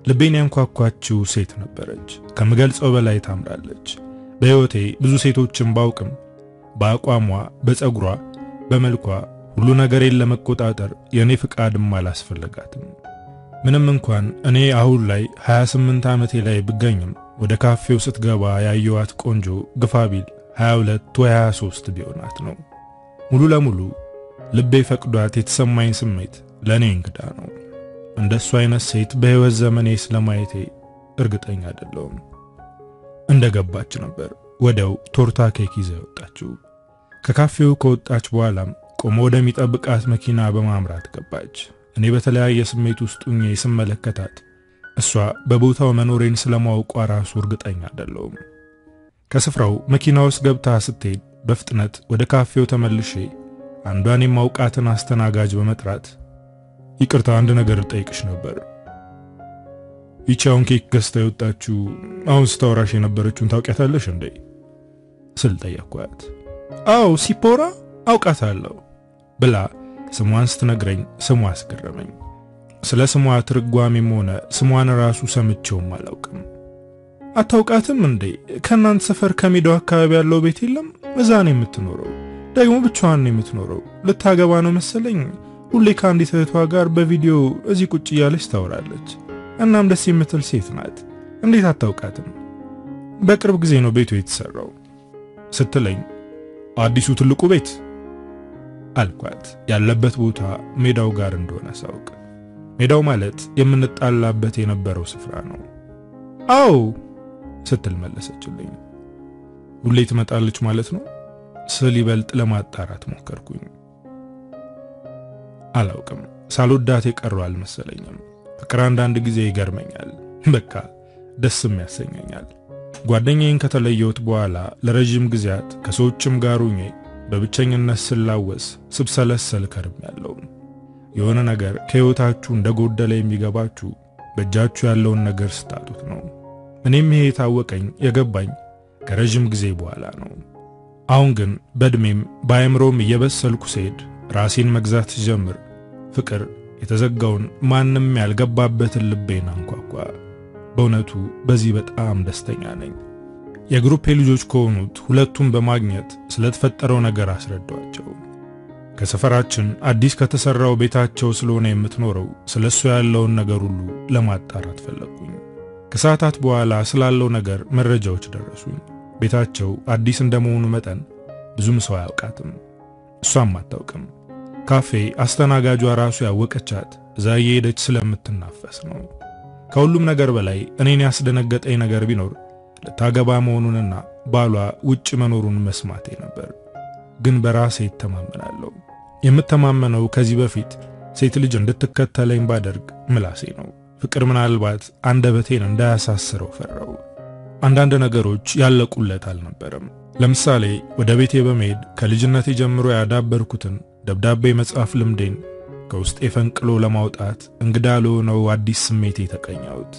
ልቤን ያንኳኳችው ሴት ነበረች። ከምገልጸው በላይ ታምራለች። በሕይወቴ ብዙ ሴቶችን ባውቅም በአቋሟ፣ በፀጉሯ፣ በመልኳ ሁሉ ነገሬን ለመቆጣጠር የእኔ ፍቃድም አላስፈለጋትም። ምንም እንኳን እኔ አሁን ላይ 28 ዓመቴ ላይ ብገኝም ወደ ካፌው ስትገባ ያየዋት ቆንጆ ግፋ ቢል 22 ወይ 23 ቢሆናት ነው። ሙሉ ለሙሉ ልቤ ፈቅዷት የተሰማኝ ስሜት ለእኔ እንግዳ ነው። እንደሱ አይነት ሴት በሕይወት ዘመኔ ስለማየቴ እርግጠኛ አይደለሁም። እንደ ገባች ነበር ወዲያው ቶርታ ኬክ ይዛ ወጣችው። ከካፌው ከወጣች በኋላም ቆሞ ወደሚጠብቃት መኪና በማምራት ገባች። እኔ በተለያየ ስሜት ውስጥ ሆኜ ስመለከታት እሷ በቦታው መኖሬን ስለማውቋ ራሱ እርግጠኛ አይደለሁም። ከስፍራው መኪና ውስጥ ገብታ ስትሄድ በፍጥነት ወደ ካፌው ተመልሼ አንዷን የማውቃትን አስተናጋጅ በመጥራት ይቅርታ፣ አንድ ነገር ልጠይቅሽ ነበር። ይቺ አሁን ኬክ ገዝታ የወጣችው አሁን ስታወራሽ የነበረችውን ታውቂያታለሽ እንዴ ስል ጠየኳት። አዎ ሲፖራ አውቃታለሁ ብላ ስሟን ስትነግረኝ ስሟ አስገረመኝ። ስለ ስሟ ትርጓሜም ሆነ ስሟን ራሱ ሰምቼውም አላውቅም። አታውቃትም እንዴ? ከእናንተ ሰፈር ከሜዳው አካባቢ ያለው ቤት የለም? እዛ ነው የምትኖረው። ደግሞ ብቻዋን ነው የምትኖረው። ልታገባ ነው መሰለኝ። ሁሌ ከአንዲት እህቷ ጋር በቪዲዮ እዚህ ቁጭ እያለች ታወራለች። እናም ደስ የምትል ሴት ናት። እንዴት አታውቃትም? በቅርብ ጊዜ ነው ቤቱ የተሰራው ስትለኝ አዲሱ ትልቁ ቤት አልኳት። ያለበት ቦታ ሜዳው ጋር እንደሆነ ሳውቅ ሜዳው ማለት የምንጣላበት የነበረው ስፍራ ነው። አዎ ስትል መለሰችልኝ። ሁሌ ትመጣለች ማለት ነው ስል ይበልጥ ለማጣራት ሞከርኩኝ። አላውቅም፣ ሳልወዳት የቀረው አልመሰለኝም። ፍቅር አንዳንድ ጊዜ ይገርመኛል፣ በቃ ደስም ያሰኘኛል። ጓደኛዬን ከተለየሁት በኋላ ለረጅም ጊዜያት ከሰዎችም ጋር ሆኜ በብቸኝነት ስላወስ ስብሰለሰል ከርሜያለሁ። የሆነ ነገር ከሕይወታችሁ እንደጎደለ የሚገባችሁ በእጃችሁ ያለውን ነገር ስታጡት ነው። እኔም ይሄ የታወቀኝ የገባኝ ከረጅም ጊዜ በኋላ ነው። አሁን ግን በዕድሜም በአእምሮም እየበሰልኩ ስሄድ ራሴን መግዛት ሲጀምር ፍቅር የተዘጋውን ማንም ያልገባበትን ልቤን አንኳኳ። በእውነቱ በዚህ በጣም ደስተኛ ነኝ። የግሩፔ ልጆች ከሆኑት ሁለቱን በማግኘት ስለተፈጠረው ነገር አስረዳዋቸው። ከሰፈራችን አዲስ ከተሰራው ቤታቸው ስለሆነ የምትኖረው ስለሱ ያለውን ነገር ሁሉ ለማጣራት ፈለግኩኝ። ከሰዓታት በኋላ ስላለው ነገር መረጃዎች ደረሱኝ። ቤታቸው አዲስ እንደመሆኑ መጠን ብዙም ሰው አያውቃትም፣ እሷም አታውቅም። ካፌ አስተናጋጇ ራሱ ያወቀቻት እዛ እየሄደች ስለምትናፈስ ነው። ከሁሉም ነገር በላይ እኔን ያስደነገጠኝ ነገር ቢኖር ልታገባ መሆኑንና ባሏ ውጭ መኖሩን መስማቴ ነበር። ግን በራሴ ይተማመናለሁ። የምተማመነው ከዚህ በፊት ሴት ልጅ እንድትከተለኝ ባደርግ ምላሴ ነው። ፍቅር ምናልባት አንደበቴን እንዳያሳስረው ፈራው። አንዳንድ ነገሮች ያለቁለት አልነበረም። ለምሳሌ ወደ ቤቴ በመሄድ ከልጅነቴ ጀምሮ ያዳበርኩትን ደብዳቤ መጻፍ ልምዴን ከውስጤ ፈንቅሎ ለማውጣት እንግዳ ለሆነው አዲስ ስሜቴ ተቀኛሁት።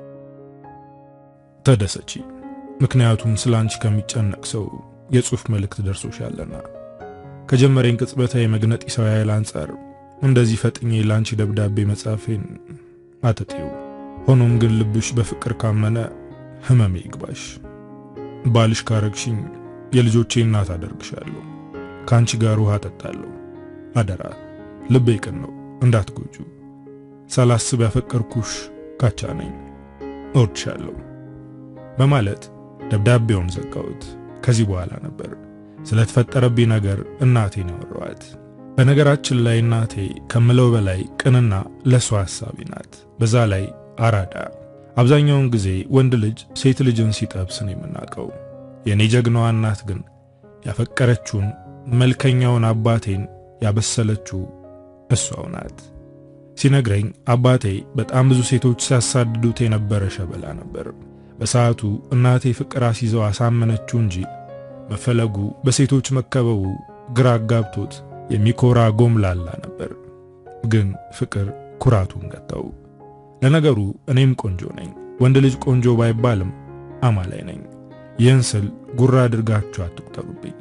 ተደሰቺ፣ ምክንያቱም ስለ አንቺ ከሚጨነቅ ሰው የጽሑፍ መልእክት ደርሶሻልና ከጀመረኝ ቅጽበታዊ መግነጢሳዊ ኃይል አንጻር እንደዚህ ፈጥኜ ለአንቺ ደብዳቤ መጻፌን አትጤው። ሆኖም ግን ልብሽ በፍቅር ካመነ ህመሜ ይግባሽ። ባልሽ ካረግሽኝ የልጆቼ እናት አደርግሻለሁ። ከአንቺ ጋር ውሃ ጠጣለሁ። አደራ ልቤ ቅን ነው እንዳትጎጁ። ሳላስብ ያፈቀርኩሽ ካቻ ነኝ። እወድሻለሁ በማለት ደብዳቤውን ዘጋሁት። ከዚህ በኋላ ነበር ስለተፈጠረብኝ ነገር እናቴን ያወራኋት። በነገራችን ላይ እናቴ ከምለው በላይ ቅንና ለሷ ሐሳቢ ናት። በዛ ላይ አራዳ። አብዛኛውን ጊዜ ወንድ ልጅ ሴት ልጅን ሲጠብስ ነው የምናውቀው። የእኔ ጀግናዋ እናት ግን ያፈቀረችውን መልከኛውን አባቴን ያበሰለችው እሷው ናት። ሲነግረኝ አባቴ በጣም ብዙ ሴቶች ሲያሳድዱት የነበረ ሸበላ ነበር። በሰዓቱ እናቴ ፍቅር አስይዘው አሳመነችው እንጂ መፈለጉ በሴቶች መከበቡ ግራ አጋብቶት የሚኮራ ጎምላላ ነበር። ግን ፍቅር ኩራቱን ገታው። ለነገሩ እኔም ቆንጆ ነኝ። ወንድ ልጅ ቆንጆ ባይባልም አማላይ ነኝ። ይህን ስል ጉራ አድርጋችሁ አትቁጠሩብኝ።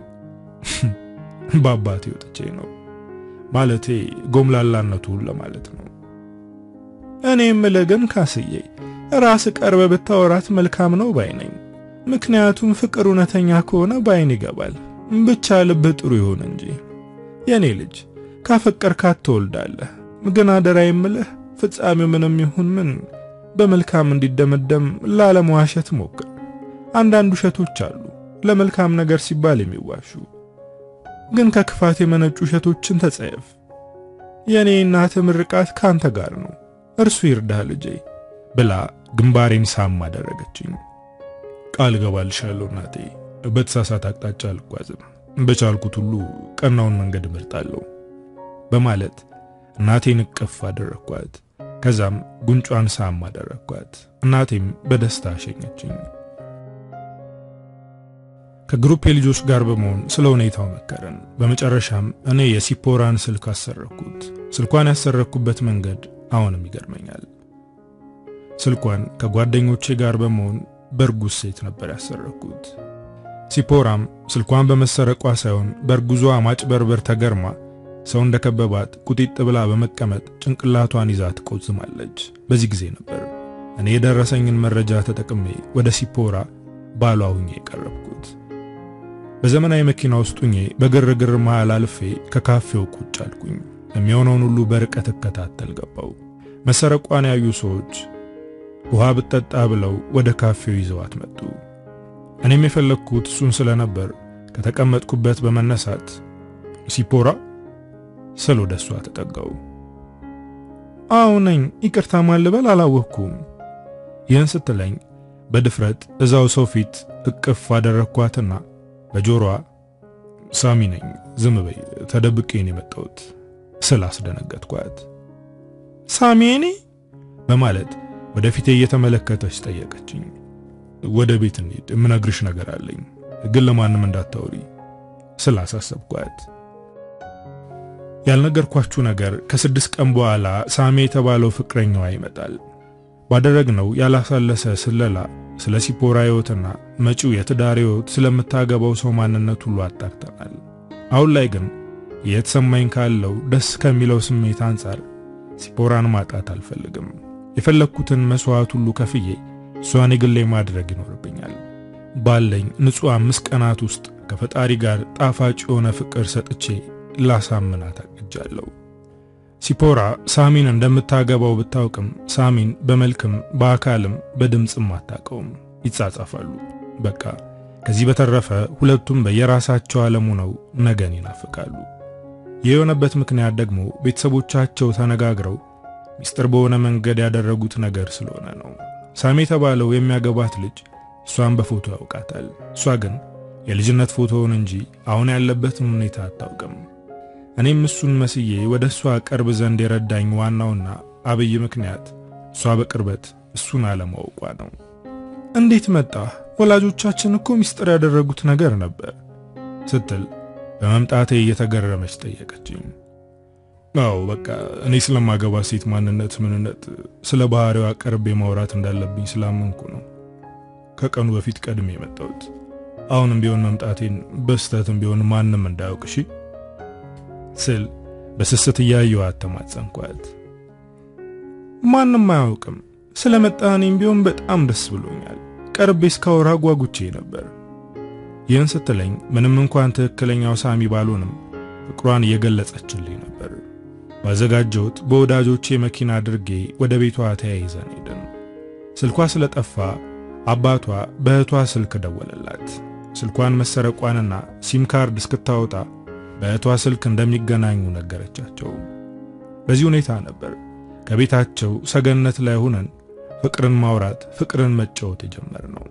በአባቴ ወጥቼ ነው ማለቴ ጎምላላነቱን ለማለት ነው። እኔ የምልህ ግን ካስዬ ራስ ቀርበ ብታወራት መልካም ነው ባይ ነኝ። ምክንያቱም ፍቅር እውነተኛ ከሆነ ባይን ይገባል። ብቻ ልብ ጥሩ ይሁን እንጂ የኔ ልጅ ካፈቀርካት ትወልዳለህ። ግን አደራ የምልህ ፍጻሜው ምንም ይሁን ምን በመልካም እንዲደመደም ላለመዋሸት ሞክር። አንዳንድ ውሸቶች አሉ ለመልካም ነገር ሲባል የሚዋሹ ግን ከክፋት የመነጩ ውሸቶችን ተጸየፍ። የኔ እናት ምርቃት ካንተ ጋር ነው፣ እርሱ ይርዳህ ልጄ ብላ ግንባሬን ሳም አደረገችኝ። ቃል ገባልሻለሁ እናቴ፣ በተሳሳተ አቅጣጫ አልጓዝም፣ በቻልኩት ሁሉ ቀናውን መንገድ እመርጣለሁ በማለት እናቴን እቅፍ አደረኳት። ከዛም ጉንጯን ሳም አደረኳት። እናቴም በደስታ አሸኘችኝ። ከግሩፕ ልጆች ጋር በመሆን ስለ ሁኔታው መከረን። በመጨረሻም እኔ የሲፖራን ስልክ አሰረኩት። ስልኳን ያሰረኩበት መንገድ አሁንም ይገርመኛል። ስልኳን ከጓደኞቼ ጋር በመሆን በእርጉዝ ሴት ነበር ያሰረኩት። ሲፖራም ስልኳን በመሰረቋ ሳይሆን በእርጉዟ ማጭበርበር ተገርማ ሰው እንደከበባት ቁጢጥ ብላ በመቀመጥ ጭንቅላቷን ይዛ ትቆዝማለች። በዚህ ጊዜ ነበር እኔ የደረሰኝን መረጃ ተጠቅሜ ወደ ሲፖራ ባሏ ሁኜ የቀረብኩት። በዘመናዊ መኪና ውስጥ ሁኜ በግርግር መሃል አልፌ ከካፌው ቁጭ አልኩኝ። የሚሆነውን ሁሉ በርቀት እከታተል ገባው። መሰረቋን ያዩ ሰዎች ውሃ ብጠጣ ብለው ወደ ካፌው ይዘዋት መጡ። እኔም የፈለግኩት እሱን ስለነበር ከተቀመጥኩበት በመነሳት ሲፖራ ስል ወደ እሷ ተጠጋው። አዎ ነኝ፣ ይቅርታ ማልበል አላወቅኩም። ይህን ስትለኝ በድፍረት እዛው ሰው ፊት እቅፍ አደረግኳትና በጆሮዋ ሳሚ ነኝ፣ ዝም በይ፣ ተደብቄን የመጣሁት ስል አስደነገጥኳት። ሳሚ እኔ በማለት ወደፊቴ እየተመለከተች ጠየቀችኝ። ወደ ቤት እንሂድ፣ የምነግርሽ ነገር አለኝ፣ ግን ለማንም እንዳታወሪ ስል አሳሰብኳት። ያልነገርኳችሁ ነገር ከስድስት ቀን በኋላ ሳሚ የተባለው ፍቅረኛዋ ይመጣል። ባደረግነው ያላሳለሰ ስለላ ስለ ሲፖራ ሕይወትና መጪው የትዳር ሕይወት ስለምታገባው ሰው ማንነት ሁሉ አጣርተናል። አሁን ላይ ግን የተሰማኝ ካለው ደስ ከሚለው ስሜት አንጻር ሲፖራን ማጣት አልፈልግም። የፈለግኩትን መስዋዕት ሁሉ ከፍዬ እሷን የግሌ ማድረግ ይኖርብኛል። ባለኝ ንጹሕ አምስት ቀናት ውስጥ ከፈጣሪ ጋር ጣፋጭ የሆነ ፍቅር ሰጥቼ ላሳምናት አቅጃለሁ። ሲፖራ ሳሚን እንደምታገባው ብታውቅም ሳሚን በመልክም በአካልም በድምፅም አታውቀውም። ይጻጻፋሉ። በቃ ከዚህ በተረፈ ሁለቱም በየራሳቸው ዓለሙ ነው ነገን ይናፍቃሉ። ይህ የሆነበት ምክንያት ደግሞ ቤተሰቦቻቸው ተነጋግረው ሚስጥር በሆነ መንገድ ያደረጉት ነገር ስለሆነ ነው። ሳሚ የተባለው የሚያገባት ልጅ እሷን በፎቶ ያውቃታል። እሷ ግን የልጅነት ፎቶውን እንጂ አሁን ያለበትን ሁኔታ አታውቅም። እኔም እሱን መስዬ ወደ እሷ ቀርብ ዘንድ የረዳኝ ዋናውና አብይ ምክንያት እሷ በቅርበት እሱን አለማወቋ ነው። እንዴት መጣ? ወላጆቻችን እኮ ሚስጥር ያደረጉት ነገር ነበር ስትል በመምጣቴ እየተገረመች ጠየቀችኝ። አዎ በቃ እኔ ስለማገባ ሴት ማንነት፣ ምንነት፣ ስለ ባህሪዋ ቀርቤ ማውራት እንዳለብኝ ስላመንኩ ነው ከቀኑ በፊት ቀድሜ የመጣሁት። አሁንም ቢሆን መምጣቴን በስተትም ቢሆን ማንም እንዳያውቅ እሺ ስል በስስት እያየኋት ተማጸንኳት። ማንም አያውቅም። ስለመጣ እኔም ቢሆን በጣም ደስ ብሎኛል። ቀርቤ እስካወራ ጓጉቼ ነበር። ይህን ስትለኝ ምንም እንኳን ትክክለኛው ሳሚ ባልሆንም ፍቅሯን እየገለጸችልኝ ነበር። ባዘጋጀሁት በወዳጆቼ መኪና አድርጌ ወደ ቤቷ ተያይዘን ሄድን። ስልኳ ስለጠፋ አባቷ በእህቷ ስልክ ደወለላት። ስልኳን መሰረቋንና ሲም ካርድ እስክታወጣ በእህቷ ስልክ እንደሚገናኙ ነገረቻቸው። በዚህ ሁኔታ ነበር ከቤታቸው ሰገነት ላይ ሆነን ፍቅርን ማውራት፣ ፍቅርን መጫወት የጀመርነው።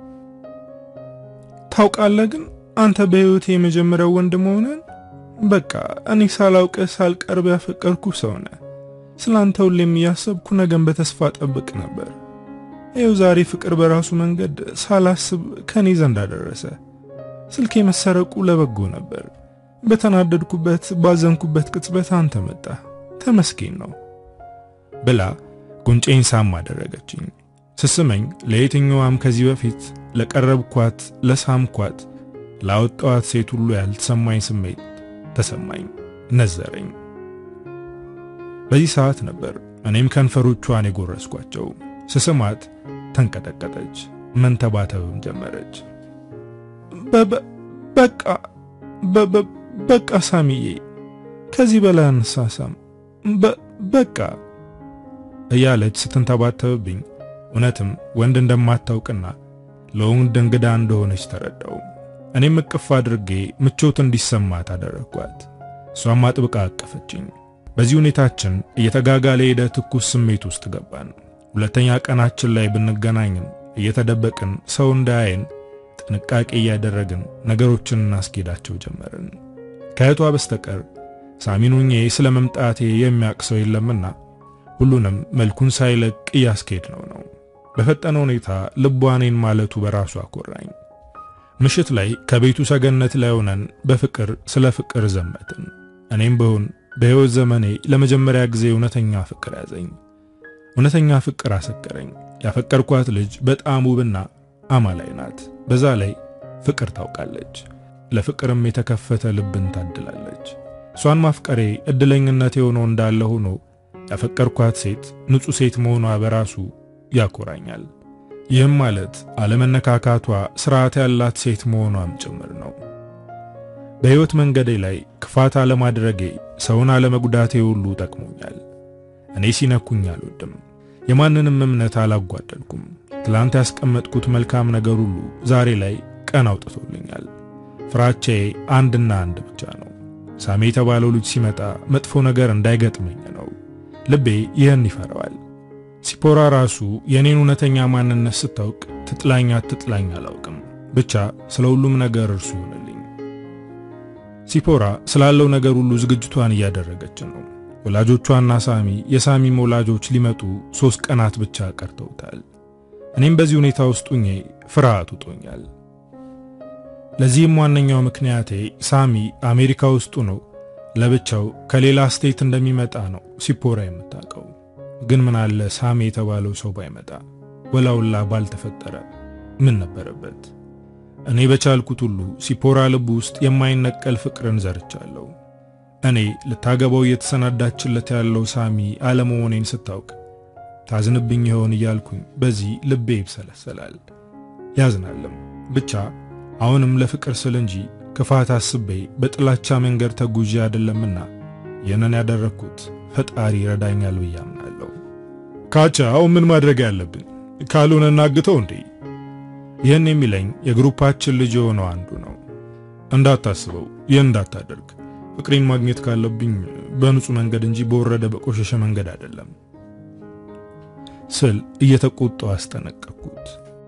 ታውቃለህ ግን አንተ በሕይወቴ የመጀመሪያው ወንድ መሆንን በቃ እኔ ሳላውቅህ ሳልቀርብ ያፈቀርኩ ሰው ነህ። ስላንተ ሁሌም እያሰብኩ ነገን በተስፋ ጠብቅ ነበር። ይኸው ዛሬ ፍቅር በራሱ መንገድ ሳላስብ ከኔ ዘንድ አደረሰ። ስልኬ መሰረቁ ለበጎ ነበር። በተናደድኩበት ባዘንኩበት ቅጽበት አንተ መጣ። ተመስገን ነው ብላ ጉንጬን ሳም አደረገችኝ። ስስመኝ ለየትኛዋም ከዚህ በፊት ለቀረብኳት፣ ለሳምኳት፣ ላወጣዋት ሴት ሁሉ ያልተሰማኝ ስሜት ተሰማኝ፣ ነዘረኝ። በዚህ ሰዓት ነበር እኔም ከንፈሮቿን የጎረስኳቸው። ስስማት ተንቀጠቀጠች፣ መንተባተብም ጀመረች። በቃ በቃ ሳሚዬ፣ ከዚህ በላይ አንሳሳም፣ በቃ እያለች ስትንተባተብብኝ እውነትም ወንድ እንደማታውቅና ለወንድ እንግዳ እንደሆነች ተረዳው። እኔም እቅፍ አድርጌ ምቾት እንዲሰማት አደረግኳት። እሷም አጥብቃ አቀፈችኝ። በዚህ ሁኔታችን እየተጋጋለ ሄደ ትኩስ ስሜት ውስጥ ገባን። ሁለተኛ ቀናችን ላይ ብንገናኝም እየተደበቅን ሰው እንዳያየን ጥንቃቄ እያደረግን ነገሮችን እናስኬዳቸው ጀመርን። ከእህቷ በስተቀር ሳሚኑኜ ስለ መምጣቴ የሚያውቅ ሰው የለምና ሁሉንም መልኩን ሳይለቅ እያስኬድ ነው ነው በፈጠነ ሁኔታ ልቧ እኔን ማለቱ በራሱ አኮራኝ። ምሽት ላይ ከቤቱ ሰገነት ላይ ሆነን በፍቅር ስለ ፍቅር ዘመትን። እኔም ብሆን በሕይወት ዘመኔ ለመጀመሪያ ጊዜ እውነተኛ ፍቅር ያዘኝ። እውነተኛ ፍቅር አሰከረኝ። ያፈቀርኳት ልጅ በጣም ውብና አማላይ ናት። በዛ ላይ ፍቅር ታውቃለች። ለፍቅርም የተከፈተ ልብን ታድላለች። እሷን ማፍቀሬ እድለኝነት የሆነው እንዳለ ሆኖ ያፈቀርኳት ሴት ንጹሕ ሴት መሆኗ በራሱ ያኮራኛል። ይህም ማለት አለመነካካቷ ስርዓት ያላት ሴት መሆኗም ጭምር ነው። በሕይወት መንገዴ ላይ ክፋት አለማድረጌ፣ ሰውን አለመጉዳቴ ሁሉ ጠቅሞኛል። እኔ ሲነኩኝ አልወድም። የማንንም እምነት አላጓደልኩም። ትላንት ያስቀመጥኩት መልካም ነገር ሁሉ ዛሬ ላይ ቀን አውጥቶልኛል። ፍራቻዬ አንድና አንድ ብቻ ነው። ሳሜ የተባለው ልጅ ሲመጣ መጥፎ ነገር እንዳይገጥመኝ ነው። ልቤ ይህን ይፈራዋል። ሲፖራ ራሱ የኔን እውነተኛ ማንነት ስታውቅ ትጥላኝ አትጥላኝ አላውቅም። ብቻ ስለ ሁሉም ነገር እርሱ ይሆንልኝ። ሲፖራ ስላለው ነገር ሁሉ ዝግጅቷን እያደረገች ነው። ወላጆቿና ሳሚ የሳሚም ወላጆች ሊመጡ ሶስት ቀናት ብቻ ቀርተውታል። እኔም በዚህ ሁኔታ ውስጥ ሁኜ ፍርሃት ውጦኛል። ለዚህም ዋነኛው ምክንያቴ ሳሚ አሜሪካ ውስጡ ነው ለብቻው ከሌላ ስቴት እንደሚመጣ ነው ሲፖራ የምታውቀው። ግን ምን አለ ሳሚ የተባለው ሰው ባይመጣ ወላውላ ባልተፈጠረ ምን ነበረበት? እኔ በቻልኩት ሁሉ ሲፖራ ልብ ውስጥ የማይነቀል ፍቅርን ዘርቻለሁ። እኔ ልታገባው እየተሰናዳችለት ያለው ሳሚ አለመሆኔን ስታውቅ ታዝንብኝ ይሆን እያልኩኝ በዚህ ልቤ ይብሰለሰላል፣ ያዝናልም። ብቻ አሁንም ለፍቅር ስል እንጂ ክፋት አስቤ በጥላቻ መንገድ ተጉዤ አይደለምና ይህንን ያደረግኩት ፈጣሪ ይረዳኛል ብዬ አምናለሁ። ካቻ አሁን ምን ማድረግ ያለብን? ካልሆነ እናግተው እንዴ? ይህን የሚለኝ የግሩፓችን ልጅ የሆነው አንዱ ነው። እንዳታስበው፣ ይህን እንዳታደርግ። ፍቅሬን ማግኘት ካለብኝ በንጹህ መንገድ እንጂ በወረደ በቆሸሸ መንገድ አይደለም ስል እየተቆጣው አስጠነቀቅኩት።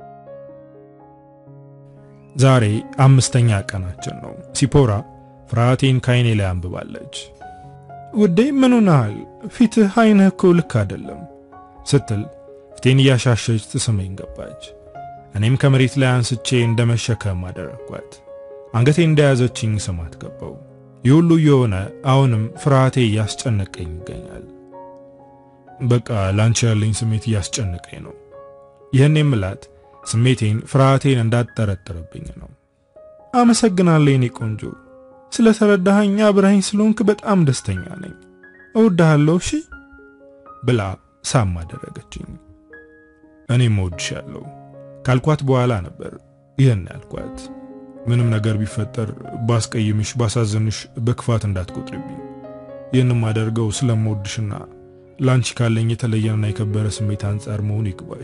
ዛሬ አምስተኛ ቀናችን ነው። ሲፖራ ፍርሃቴን ካይኔ ላይ አንብባለች። ውዴ ምን ሆነሃል? ፊትህ አይንህ እኮ ልክ አይደለም ስትል ፊቴን እያሻሸች ትስመኝ ገባች። እኔም ከመሬት ላይ አንስቼ እንደመሸከም አደረግኳት። አንገቴ እንደያዘችኝ ስማት ገባው። ይህ ሁሉ እየሆነ አሁንም ፍርሃቴ እያስጨነቀኝ ይገኛል። በቃ ላንቺ ያለኝ ስሜት እያስጨነቀኝ ነው። ይህን የምላት ስሜቴን ፍርሃቴን እንዳትጠረጥርብኝ ነው። አመሰግናለሁ የኔ ቆንጆ፣ ስለተረዳኸኝ አብረኸኝ ስለሆንክ በጣም ደስተኛ ነኝ። እወድሃለሁ እሺ ብላ ሳም አደረገችኝ። እኔም እወድሻለሁ ካልኳት በኋላ ነበር ይህን ያልኳት። ምንም ነገር ቢፈጠር ባስቀይምሽ፣ ባሳዝንሽ በክፋት እንዳትቆጥሪብኝ። ይህንም አደርገው ስለምወድሽና ላንቺ ካለኝ የተለየና የከበረ ስሜት አንጻር መሆኑ ይግባሽ።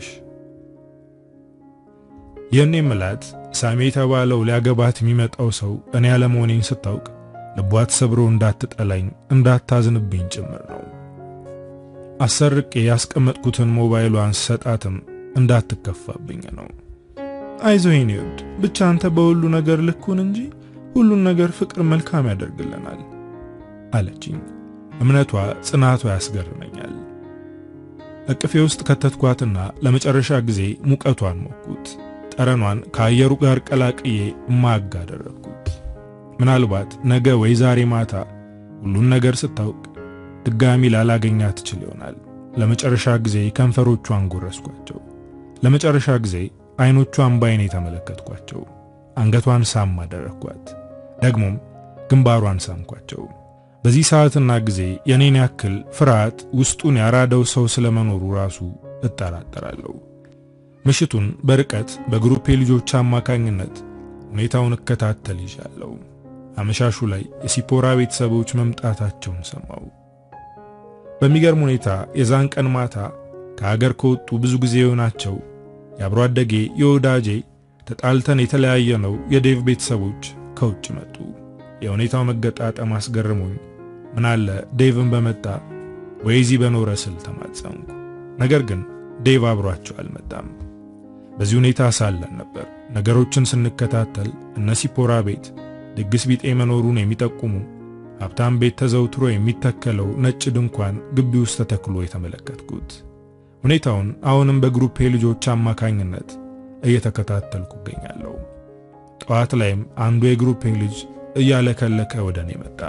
ይህን የምላት ሳሚ የተባለው ሊያገባት የሚመጣው ሰው እኔ ያለመሆኔን ስታውቅ ልቧ ተሰብሮ እንዳትጠላኝ እንዳታዝንብኝ ጭምር ነው። አሰርቄ ያስቀመጥኩትን ሞባይሏን ስሰጣትም እንዳትከፋብኝ ነው። አይዞህ የኔ ውድ፣ ብቻ አንተ በሁሉ ነገር ልኩን እንጂ ሁሉን ነገር ፍቅር መልካም ያደርግልናል አለችኝ። እምነቷ፣ ጽናቷ ያስገርመኛል። እቅፌ ውስጥ ከተትኳትና ለመጨረሻ ጊዜ ሙቀቷን ሞኩት። ጠረኗን ከአየሩ ጋር ቀላቅዬ ማግ አደረግኩት። ምናልባት ነገ ወይ ዛሬ ማታ ሁሉን ነገር ስታውቅ ድጋሚ ላላገኛ ትችል ይሆናል። ለመጨረሻ ጊዜ ከንፈሮቿን ጎረስኳቸው። ለመጨረሻ ጊዜ አይኖቿን ባይኔ ተመለከትኳቸው። አንገቷን ሳም አደረግኳት። ደግሞም ግንባሯን ሳምኳቸው። በዚህ ሰዓትና ጊዜ የኔን ያክል ፍርሃት ውስጡን ያራደው ሰው ስለመኖሩ ራሱ እጠራጠራለሁ። ምሽቱን በርቀት በግሩፕ ልጆች አማካኝነት ሁኔታውን እከታተል ይዣለሁ። አመሻሹ ላይ የሲፖራ ቤተሰቦች መምጣታቸውን ሰማው። በሚገርም ሁኔታ የዛን ቀን ማታ ከሀገር ከወጡ ብዙ ጊዜ የሆናቸው የአብሮ አደጌ የወዳጄ ተጣልተን የተለያየ ነው የዴቭ ቤተሰቦች ከውጭ መጡ። የሁኔታው መገጣጠም አስገርሞኝ ምናለ ዴቭን በመጣ ወይዚ በኖረ ስል ተማጸንኩ። ነገር ግን ዴቭ አብሯቸው አልመጣም። በዚህ ሁኔታ ሳለን ነበር ነገሮችን ስንከታተል እነ ሲፖራ ቤት ድግስ ቢጤ መኖሩን የሚጠቁሙ ሀብታም ቤት ተዘውትሮ የሚተከለው ነጭ ድንኳን ግቢ ውስጥ ተተክሎ የተመለከትኩት። ሁኔታውን አሁንም በግሩፕ ልጆች አማካኝነት እየተከታተልኩ እገኛለሁ። ጠዋት ላይም አንዱ የግሩፕ ልጅ እያለከለከ ወደ እኔ መጣ።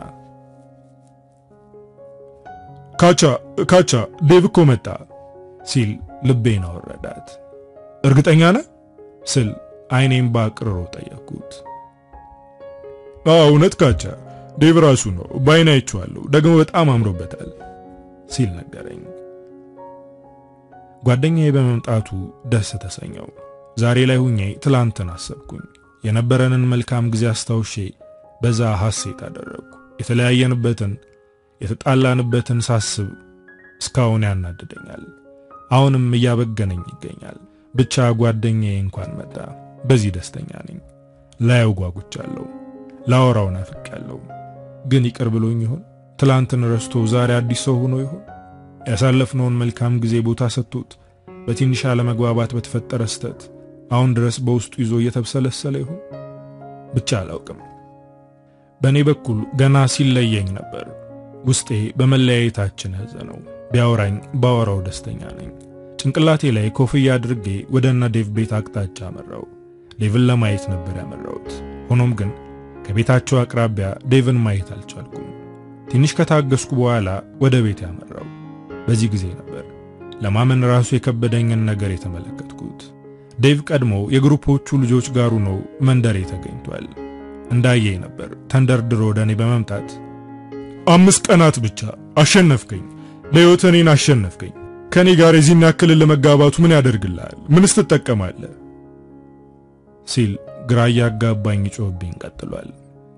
ካቻ ካቻ ዴቭ እኮ መጣ ሲል ልቤን አወረዳት። እርግጠኛ ነህ ስል አይኔም ባቅርሮ ጠየቅኩት። አዎ እውነት ካቻ ዴቭ ራሱ ነው፣ ባይን አይቼዋለሁ፣ ደግሞ በጣም አምሮበታል ሲል ነገረኝ። ጓደኛዬ በመምጣቱ ደስ ተሰኘው። ዛሬ ላይ ሁኜ ትላንትን አሰብኩኝ። የነበረንን መልካም ጊዜ አስታውሼ በዛ ሐሴት አደረግኩ። የተለያየንበትን የተጣላንበትን ሳስብ እስካሁን ያናድደኛል። አሁንም እያበገነኝ ይገኛል። ብቻ ጓደኛዬ እንኳን መጣ። በዚህ ደስተኛ ነኝ። ላየው ጓጉቻለሁ። ላወራው ናፍቄያለሁ። ግን ይቅር ብሎኝ ይሆን? ትላንትን ረስቶ ዛሬ አዲስ ሰው ሆኖ ይሆን? ያሳለፍነውን መልካም ጊዜ ቦታ ሰጥቶት በትንሽ አለመግባባት በተፈጠረ ስህተት አሁን ድረስ በውስጡ ይዞ እየተብሰለሰለ ይሆን? ብቻ አላውቅም። በእኔ በኩል ገና ሲለየኝ ነበር ውስጤ በመለያየታችን ያዘነው። ቢያወራኝ ባወራው ደስተኛ ነኝ። ጭንቅላቴ ላይ ኮፍያ አድርጌ ወደ እነ ዴቭ ቤት አቅጣጫ አመራው። ዴቭን ለማየት ነበር ያመራሁት። ሆኖም ግን ከቤታቸው አቅራቢያ ዴቭን ማየት አልቻልኩም። ትንሽ ከታገስኩ በኋላ ወደ ቤት ያመራው። በዚህ ጊዜ ነበር ለማመን ራሱ የከበደኝን ነገር የተመለከትኩት። ዴቭ ቀድሞ የግሩፖቹ ልጆች ጋር ሆኖ መንደሬ ተገኝቷል። እንዳየኝ ነበር ተንደርድሮ ወደ እኔ በመምጣት አምስት ቀናት ብቻ አሸነፍከኝ፣ ለሕይወት እኔን አሸነፍከኝ። ከኔ ጋር የዚህን ያክል ለመጋባቱ ምን ያደርግልሃል? ምንስ ትጠቀማለህ? ሲል ግራ እያጋባኝ ጮህብኝ ቀጥሏል።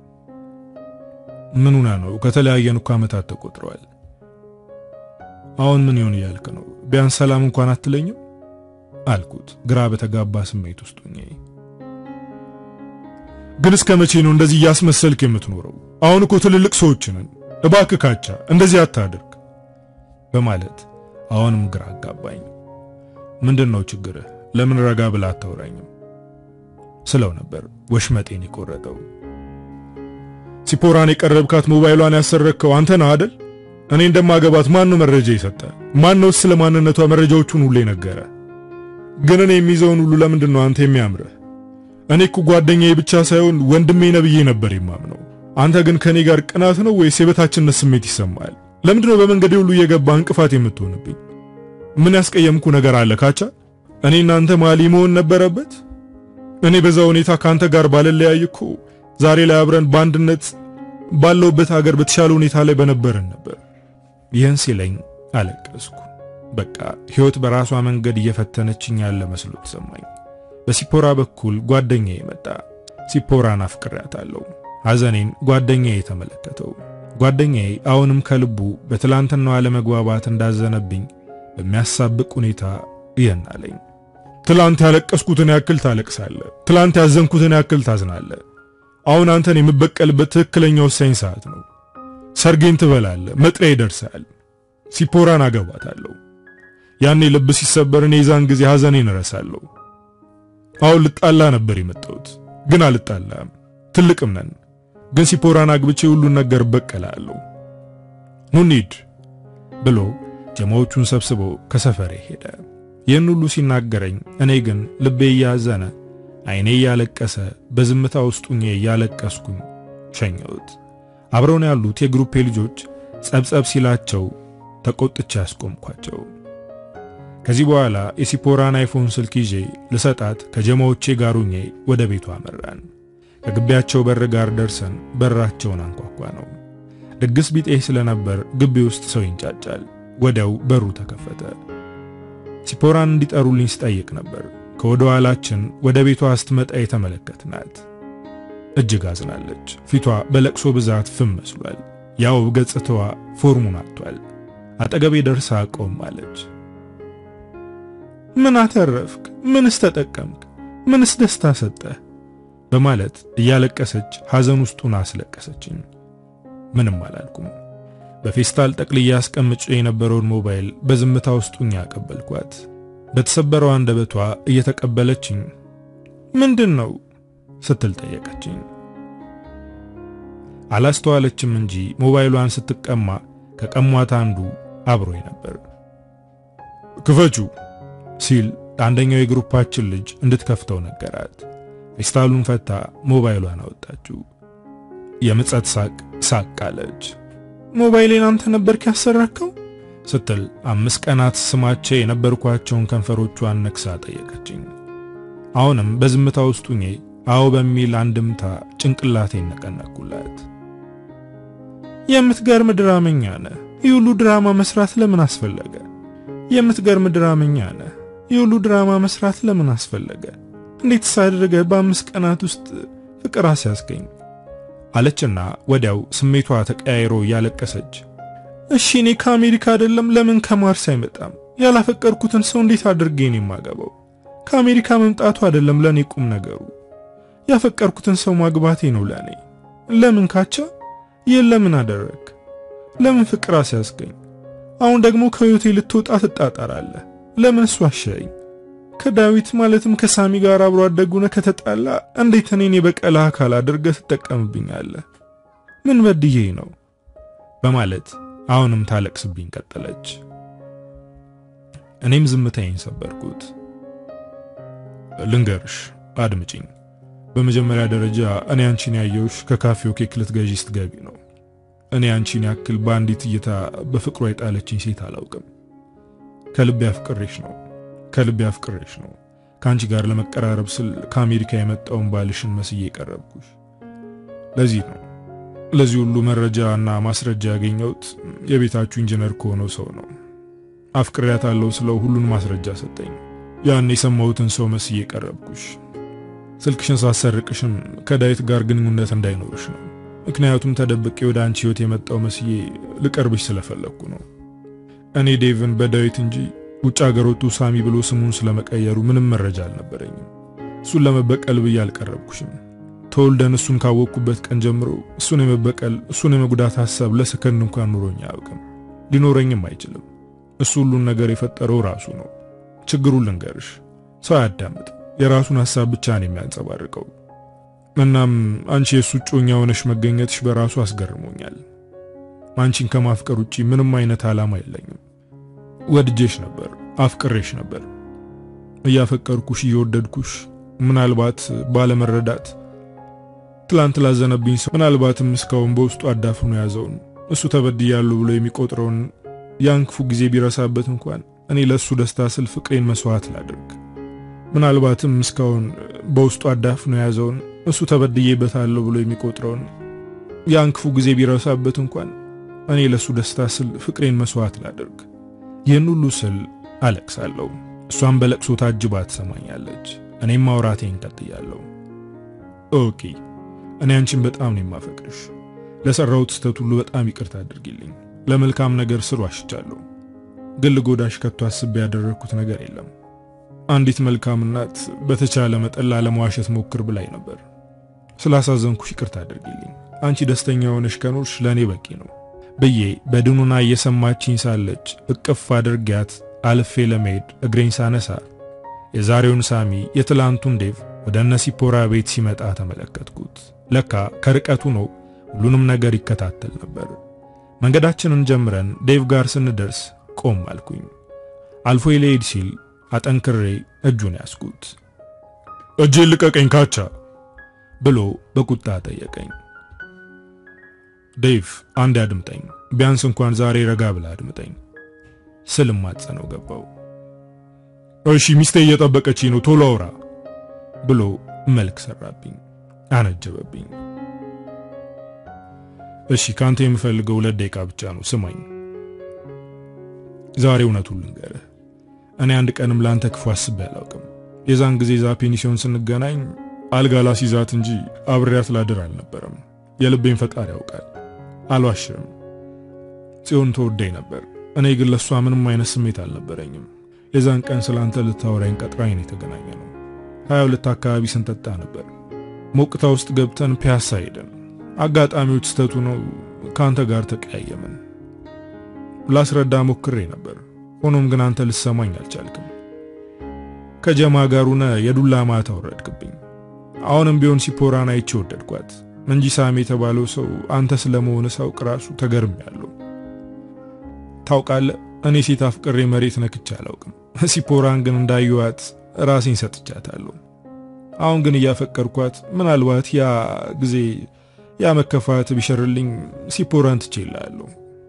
ምኑና ነው? ከተለያየን እኮ ዓመታት ተቆጥረዋል። አሁን ምን ይሆን እያልክ ነው? ቢያንስ ሰላም እንኳን አትለኝም አልኩት ግራ በተጋባ ስሜት ውስጥ ሆኜ። ግን እስከ መቼ ነው እንደዚህ እያስመሰልክ የምትኖረው? አሁን እኮ ትልልቅ ሰዎች ነን። እባክህ ካቻ እንደዚህ አታድርግ በማለት አሁንም ግራ አጋባኝ። ምንድን ነው ችግርህ? ለምን ረጋ ብላ አታውራኝም ስለው ነበር ወሽመጤን የቆረጠው። ሲፖራን የቀረብካት ሞባይሏን ያሰረከው አንተ ነህ አይደል? እኔ እንደማገባት ማን ነው መረጃ የሰጠ? ማን ነው ስለ ማንነቷ መረጃዎቹን ሁሉ የነገረ? ግን እኔ የሚይዘውን ሁሉ ለምንድን ነው አንተ የሚያምርህ? እኔ እኮ ጓደኛዬ ብቻ ሳይሆን ወንድሜ ነብዬ ነበር የማምነው። አንተ ግን ከኔ ጋር ቅናት ነው ወይስ የበታችነት ስሜት ይሰማል? ለምንድን ነው በመንገዴ ሁሉ እየገባ እንቅፋት የምትሆንብኝ? ምን ያስቀየምኩ ነገር አለ ካቻ? እኔ እናንተ መሀል መሆን ነበረበት? እኔ በዛ ሁኔታ ካንተ ጋር ባለለያይ እኮ ዛሬ ላይ አብረን በአንድነት ባለውበት ሀገር በተሻለ ሁኔታ ላይ በነበረን ነበር። ይህን ሲለኝ አለቀስኩ። በቃ ሕይወት በራሷ መንገድ እየፈተነችኝ ያለ መስሎ ተሰማኝ። በሲፖራ በኩል ጓደኛዬ መጣ። ሲፖራን አፍቅሬያታለሁ። ሐዘኔን ጓደኛዬ የተመለከተው። ጓደኛዬ አሁንም ከልቡ በትላንትናው አለመግባባት እንዳዘነብኝ በሚያሳብቅ ሁኔታ ይህን አለኝ። ትላንት ያለቀስኩትን ያክል ታለቅሳለህ። ትላንት ያዘንኩትን ያክል ታዝናለህ። አሁን አንተን የምበቀልበት ትክክለኛ ወሳኝ ሰዓት ነው። ሰርጌን ትበላለህ፣ መጥሪያ ይደርሳል። ሲፖራን አገባታለሁ። ያኔ ልብ ሲሰበር እኔ የዛን ጊዜ ሐዘኔን እረሳለሁ። አሁን ልጣላ ነበር የመጣሁት፣ ግን አልጣላም። ትልቅም ነን። ግን ሲፖራን አግብቼ ሁሉን ነገር እበቀላለሁ። ኑ እንሂድ ብሎ ጀማዎቹን ሰብስቦ ከሰፈሬ ሄደ። ይህን ሁሉ ሲናገረኝ እኔ ግን ልቤ እያዘነ አይኔ እያለቀሰ በዝምታ ውስጥ ሆኜ እያለቀስኩኝ ሸኘሁት። አብረውን ያሉት የግሩፔ ልጆች ጸብጸብ ሲላቸው ተቆጥቼ ያስቆምኳቸው። ከዚህ በኋላ የሲፖራን አይፎን ስልክ ይዤ ልሰጣት ከጀማዎቼ ጋር ሆኜ ወደ ቤቷ አመራን። ከግቢያቸው በር ጋር ደርሰን በራቸውን አንኳኳ ነው። ድግስ ቢጤ ስለነበር ግቢ ውስጥ ሰው ይንጫጫል። ወዲያው በሩ ተከፈተ። ሲፖራን እንዲጠሩልኝ ስጠይቅ ነበር ከወደ ኋላችን ወደ ቤቷ ስትመጣ የተመለከትናት። እጅግ አዝናለች። ፊቷ በለቅሶ ብዛት ፍም መስሏል። ያው ገጽታዋ ፎርሙን አጥቷል። አጠገቤ ደርሳ ቆም አለች። ምን አተረፍክ? ምንስ ተጠቀምክ? ምንስ ደስታ ሰጠህ? በማለት እያለቀሰች ሐዘን ውስጡን አስለቀሰችኝ። ምንም አላልኩም። በፌስታል ጠቅልዬ አስቀምጬ የነበረውን ሞባይል በዝምታ ውስጡኝ ያቀበልኳት። በተሰበረው አንደበቷ እየተቀበለችኝ ምንድን ነው ስትል ጠየቀችኝ። አላስተዋለችም እንጂ ሞባይሏን ስትቀማ ከቀሟት አንዱ አብሮኝ ነበር። ክፈቹ ሲል አንደኛው የግሩፓችን ልጅ እንድትከፍተው ነገራት። ፌስታሉን ፈታ ሞባይሏን አወጣችው። የምጸት ሳቅ ሳቅ አለች። ሞባይሌን አንተ ነበርክ ያሰራከው ስትል አምስት ቀናት ስማቸው የነበርኳቸውን ከንፈሮቿን ነክሳ ጠየቀችኝ። አሁንም በዝምታ ውስጥ ሁኜ አዎ በሚል አንድምታ ጭንቅላቴን ነቀነቅኩላት። የምትገርም ድራመኛ ነህ። ይህ ሁሉ ድራማ መስራት ለምን አስፈለገ? የምትገርም ድራመኛ ነህ። ይህ ሁሉ ድራማ መስራት ለምን አስፈለገ? እንዴት ሳደረገ በአምስት ቀናት ውስጥ ፍቅር አስያዝከኝ አለችና ወዲያው ስሜቷ ተቀያይሮ እያለቀሰች እሺ እኔ ከአሜሪካ አይደለም ለምን ከማርስ አይመጣም? ያላፈቀርኩትን ሰው እንዴት አድርጌ ነው የማገባው? ከአሜሪካ መምጣቱ አይደለም ለኔ ቁም ነገሩ፣ ያፈቀርኩትን ሰው ማግባቴ ነው ለኔ። ለምን ካቻ ይህን ለምን አደረግ? ለምን ፍቅር አስያዝከኝ? አሁን ደግሞ ከህይወቴ ልትወጣ ትጣጣራለህ። ለምን እሱ አሸኝ? ከዳዊት ማለትም ከሳሚ ጋር አብሮ አደጉነ ከተጣላ እንዴት እኔን የበቀላ አካል አድርገህ ትጠቀምብኛለህ? ምን በድዬ ነው? በማለት አሁንም ታለቅስብኝ ቀጠለች። እኔም ዝምታዬን ሰበርኩት። ልንገርሽ፣ አድምጪኝ። በመጀመሪያ ደረጃ እኔ አንቺን ያየውሽ ከካፌው ኬክ ልትገዢ ስትገቢ ነው። እኔ አንቺን ያክል በአንዲት እይታ በፍቅሯ የጣለችኝ ሴት አላውቅም። ከልቤ አፍቅሬሽ ነው ከልቤ አፍቅሬሽ ነው። ከአንቺ ጋር ለመቀራረብ ስል ከአሜሪካ የመጣውን ባልሽን መስዬ የቀረብኩሽ። ለዚህ ነው ለዚህ ሁሉ መረጃ እና ማስረጃ ያገኘሁት የቤታችሁ ኢንጂነር ከሆነው ሰው ነው። አፍቅሬያታለሁ ስለው ሁሉን ማስረጃ ሰጠኝ። ያን የሰማሁትን ሰው መስዬ ቀረብኩሽ። ስልክሽን ሳሰርቅሽም ከዳዊት ጋር ግንኙነት እንዳይኖርሽ ነው። ምክንያቱም ተደብቄ ወደ አንቺ ህይወት የመጣው መስዬ ልቀርብሽ ስለፈለግኩ ነው። እኔ ዴቭን በዳዊት እንጂ ውጭ ሀገር ወጡ ሳሚ ብሎ ስሙን ስለመቀየሩ ምንም መረጃ አልነበረኝም። እሱን ለመበቀል ብዬ አልቀረብኩሽም። ተወልደን እሱን ካወቅኩበት ቀን ጀምሮ እሱን የመበቀል እሱን የመጉዳት ሐሳብ ለሰከንድ እንኳን ኑሮኝ አያውቅም፣ ሊኖረኝም አይችልም። እሱ ሁሉን ነገር የፈጠረው ራሱ ነው። ችግሩን ልንገርሽ፣ ሰው አያዳምጥ፣ የራሱን ሐሳብ ብቻ ነው የሚያንጸባርቀው። እናም አንቺ የእሱ እጮኛ ሆነሽ መገኘትሽ በራሱ አስገርሞኛል። አንቺን ከማፍቀር ውጪ ምንም አይነት ዓላማ የለኝም። ወድጄሽ ነበር፣ አፍቅሬሽ ነበር። እያፈቀርኩሽ እየወደድኩሽ ምናልባት ባለመረዳት ትላንት ላዘነብኝ ሰው ምናልባትም እስካሁን በውስጡ አዳፍኖ ያዘውን እሱ ተበድያለሁ ብሎ የሚቆጥረውን ያን ክፉ ጊዜ ቢረሳበት እንኳን እኔ ለእሱ ደስታ ስል ፍቅሬን መስዋዕት ላድርግ። ምናልባትም እስካሁን በውስጡ አዳፍኖ የያዘውን እሱ ተበድዬበታለሁ ብሎ የሚቆጥረውን ያን ክፉ ጊዜ ቢረሳበት እንኳን እኔ ለእሱ ደስታ ስል ፍቅሬን መስዋዕት ላድርግ። ይህን ሁሉ ስል አለቅሳለሁ። እሷም በለቅሶ ታጅባ ትሰማኛለች። እኔም ማውራቴን ቀጥያለሁ። ኦኬ እኔ አንቺን በጣም ነው የማፈቅርሽ። ለሰራሁት ስህተት ሁሉ በጣም ይቅርታ አድርጊልኝ። ለመልካም ነገር ስል ዋሽቻለሁ፣ ግን ልጎዳሽ ከቶ አስቤ ያደረግኩት ነገር የለም። አንዲት መልካም እናት በተቻለ መጠን ላለመዋሸት ሞክር ብላኝ ነበር። ስላሳዘንኩሽ ይቅርታ አድርጊልኝ። አንቺ ደስተኛ ሆነሽ ከኖርሽ ለእኔ በቂ ነው ብዬ በድኑና እየሰማችኝ ሳለች እቅፍ አድርጊያት አልፌ ለመሄድ እግሬን ሳነሳ የዛሬውን ሳሚ የትላንቱን ዴቭ ወደ እነ ሲፖራ ቤት ሲመጣ ተመለከትኩት። ለካ ከርቀቱ ነው ሁሉንም ነገር ይከታተል ነበር። መንገዳችንን ጀምረን ዴቭ ጋር ስንደርስ ቆም አልኩኝ። አልፎ ሊሄድ ሲል አጠንክሬ እጁን ያስኩት። እጄን ልቀቀኝ ካቻ ብሎ በቁጣ ጠየቀኝ። ዴቭ አንድ አድምጠኝ፣ ቢያንስ እንኳን ዛሬ ረጋ ብላ አድምጠኝ ስልም ማጸነው ገባው። እሺ ሚስቴ እየጠበቀች ነው፣ ቶሎ አውራ ብሎ መልክ ሰራብኝ፣ አነጀበብኝ። እሺ ካንተ የምፈልገው ሁለት ደቂቃ ብቻ ነው፣ ስማኝ። ዛሬ እውነቱን ልንገርህ፣ እኔ አንድ ቀንም ለአንተ ክፉ አስቤ አላውቅም። የዛን ጊዜ ዛ ፔኒሲዮን ስንገናኝ አልጋ ላስይዛት እንጂ አብሬያት ላድር አልነበረም። የልቤን ፈጣሪ ያውቃል። አልዋሽም። ጽዮን ተወዳኝ ነበር። እኔ ግን ለእሷ ምንም አይነት ስሜት አልነበረኝም። የዛን ቀን ስለ አንተ ልታወራኝ ቀጥራኝ ነው የተገናኘ ነው። ሀያ ሁለት አካባቢ ስንጠጣ ነበር። ሞቅታ ውስጥ ገብተን ፒያሳ ሄደን አጋጣሚዎች ስተቱ ነው ከአንተ ጋር ተቀያየምን። ላስረዳ ሞክሬ ነበር። ሆኖም ግን አንተ ልሰማኝ አልቻልክም። ከጀማ ጋር ሆነ የዱላ ማታ ወረድክብኝ። አሁንም ቢሆን ሲፖራን አይቼ ወደድኳት እንጂ ሳሚ የተባለው ሰው አንተ ስለመሆን ሳውቅ ራሱ ተገርሜያለሁ። ታውቃለህ፣ እኔ ሴት አፍቅሬ መሬት ነክቼ አላውቅም። ሲፖራን ግን እንዳየኋት ራሴን ሰጥቻታለሁ። አሁን ግን እያፈቀርኳት ምናልባት ያ ጊዜ ያ መከፋት ቢሸርልኝ ሲፖራን ትቼላለሁ።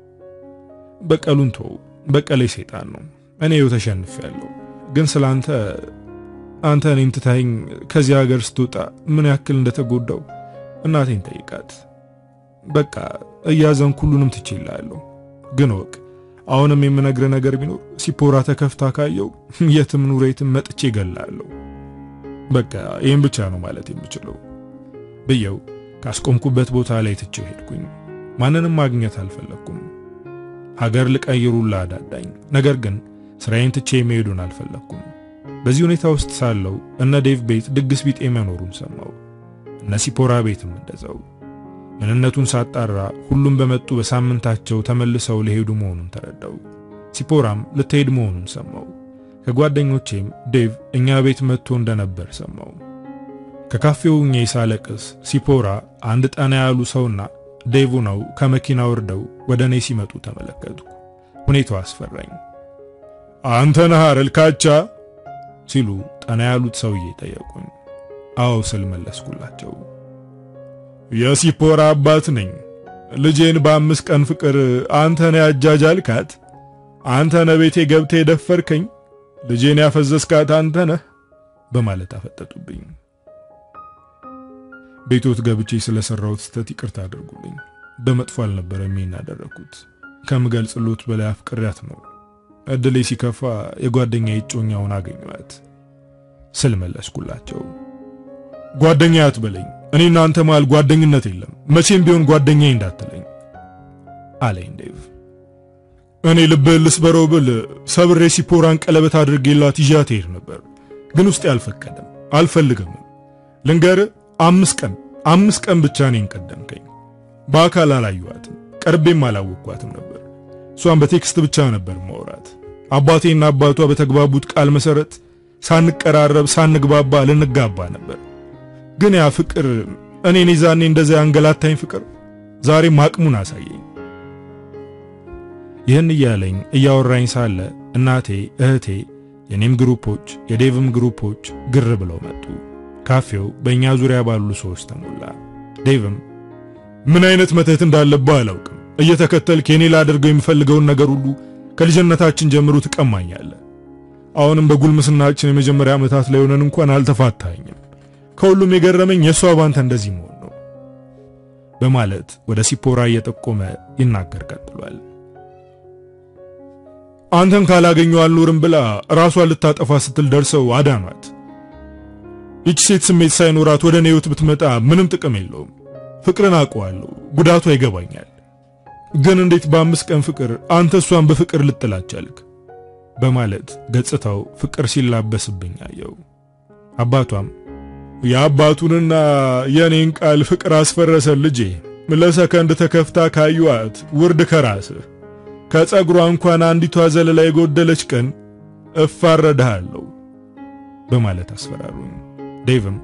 በቀሉን ተው፣ በቀሌ ሰይጣን ነው። እኔ ይኸው ተሸንፌያለሁ። ግን ስላንተ አንተ እኔን ትታኝ ከዚህ ሀገር ስትወጣ ምን ያክል እንደተጎዳው እናቴን ጠይቃት። በቃ እያዘንኩ ሁሉንም ትቼላለሁ። ግን ወቅ አሁንም የምነግረ ነገር ቢኖር ሲፖራ ተከፍታ ካየው የትም ኑር የትም መጥቼ እገላለሁ። በቃ ይህን ብቻ ነው ማለት የምችለው ብየው ካስቆምኩበት ቦታ ላይ ትቼው ሄድኩኝ። ማንንም ማግኘት አልፈለግኩም። ሀገር ልቀይሩላ አዳዳኝ። ነገር ግን ስራዬን ትቼ መሄዱን አልፈለግኩም። በዚህ ሁኔታ ውስጥ ሳለው እነ ዴቭ ቤት ድግስ ቢጤ መኖሩን ሰማው። እነ ሲፖራ ቤትም እንደዛው። ምንነቱን ሳጣራ ሁሉም በመጡ በሳምንታቸው ተመልሰው ሊሄዱ መሆኑን ተረዳው። ሲፖራም ልትሄድ መሆኑን ሰማው። ከጓደኞቼም ዴቭ እኛ ቤት መጥቶ እንደነበር ሰማው። ከካፌው ሆኜ ሳለቅስ ሲፖራ አንድ ጠና ያሉ ሰውና ዴቭ ነው ከመኪና ወርደው ወደ እኔ ሲመጡ ተመለከትኩ። ሁኔታው አስፈራኝ። አንተ ነህ አይደል ካቻ ሲሉ ጠና ያሉት ሰውዬ ጠየቁኝ። አዎ ስል መለስኩላቸው። የሲፖራ አባት ነኝ። ልጄን በአምስት ቀን ፍቅር አንተ ነህ ያጃጃልካት፣ አንተ ነህ ቤቴ ገብተህ የደፈርከኝ፣ ልጄን ያፈዘዝካት አንተ ነህ በማለት አፈጠጡብኝ። ቤቶት ገብቼ ስለሰራሁት ስህተት ይቅርታ አድርጉልኝ። በመጥፎ አልነበረም ይሄን ያደረኩት። ከምገልጽሎት በላይ አፍቅሪያት ነው። እድሌ ሲከፋ የጓደኛ እጮኛውን አገኘኋት ስል መለስኩላቸው። ጓደኛ አትበለኝ። እኔ እናንተ መሃል ጓደኝነት የለም። መቼም ቢሆን ጓደኛዬ እንዳትለኝ አለኝ ዴቭ። እኔ ልብህን ልስበረው ብል ሰብሬ ሲፖራን ቀለበት አድርጌላት ይዣት ሄድ ነበር፣ ግን ውስጤ አልፈቀደም፣ አልፈልግም። ልንገርህ አምስት ቀን አምስት ቀን ብቻ እኔን ቀደምከኝ። በአካል አላየኋትም፣ ቀርቤም አላወቅኳትም ነበር። እሷን በቴክስት ብቻ ነበር ማውራት። አባቴና አባቷ በተግባቡት ቃል መሰረት ሳንቀራረብ ሳንግባባ ልንጋባ ነበር። ግን ያ ፍቅር እኔን ይዛኔ እንደዚያ አንገላታኝ ፍቅር ዛሬም አቅሙን አሳየኝ። ይህን እያለኝ እያወራኝ ሳለ እናቴ፣ እህቴ፣ የኔም ግሩፖች የዴቭም ግሩፖች ግር ብለው መጡ። ካፌው በእኛ ዙሪያ ባሉ ሰዎች ተሞላ። ዴቭም ምን አይነት መተት እንዳለብህ አላውቅም፣ እየተከተልክ የኔ ላደርገው የምፈልገውን ነገር ሁሉ ከልጅነታችን ጀምሮ ትቀማኛለህ። አሁንም በጉልምስናችን የመጀመሪያ ዓመታት ላይ ሆነን እንኳን አልተፋታኝም። ከሁሉም የገረመኝ የእሷ ባንተ እንደዚህ መሆን ነው በማለት ወደ ሲፖራ እየጠቆመ ይናገር ቀጥሏል። አንተን ካላገኘው አልኖርም ብላ ራሷን ልታጠፋ ስትል ደርሰው አዳኗት። ይቺ ሴት ስሜት ሳይኖራት ወደ እኔ ሕይወት ብትመጣ ምንም ጥቅም የለውም። ፍቅርን አውቀዋለሁ፣ ጉዳቷ ይገባኛል። ግን እንዴት በአምስት ቀን ፍቅር አንተ እሷን በፍቅር ልጥላት ቻልክ? በማለት ገጽታው ፍቅር ሲላበስብኝ አየው። አባቷም የአባቱንና የኔን ቃል ፍቅር አስፈረሰን ልጄ። ለሰከንድ ተከፍታ ካዩአት ውርድ ከራስህ ከጸጉሯ እንኳን አንዲቷ ዘለላ የጎደለች ቀን እፋረድሃለሁ በማለት አስፈራሩኝ። ዴቭም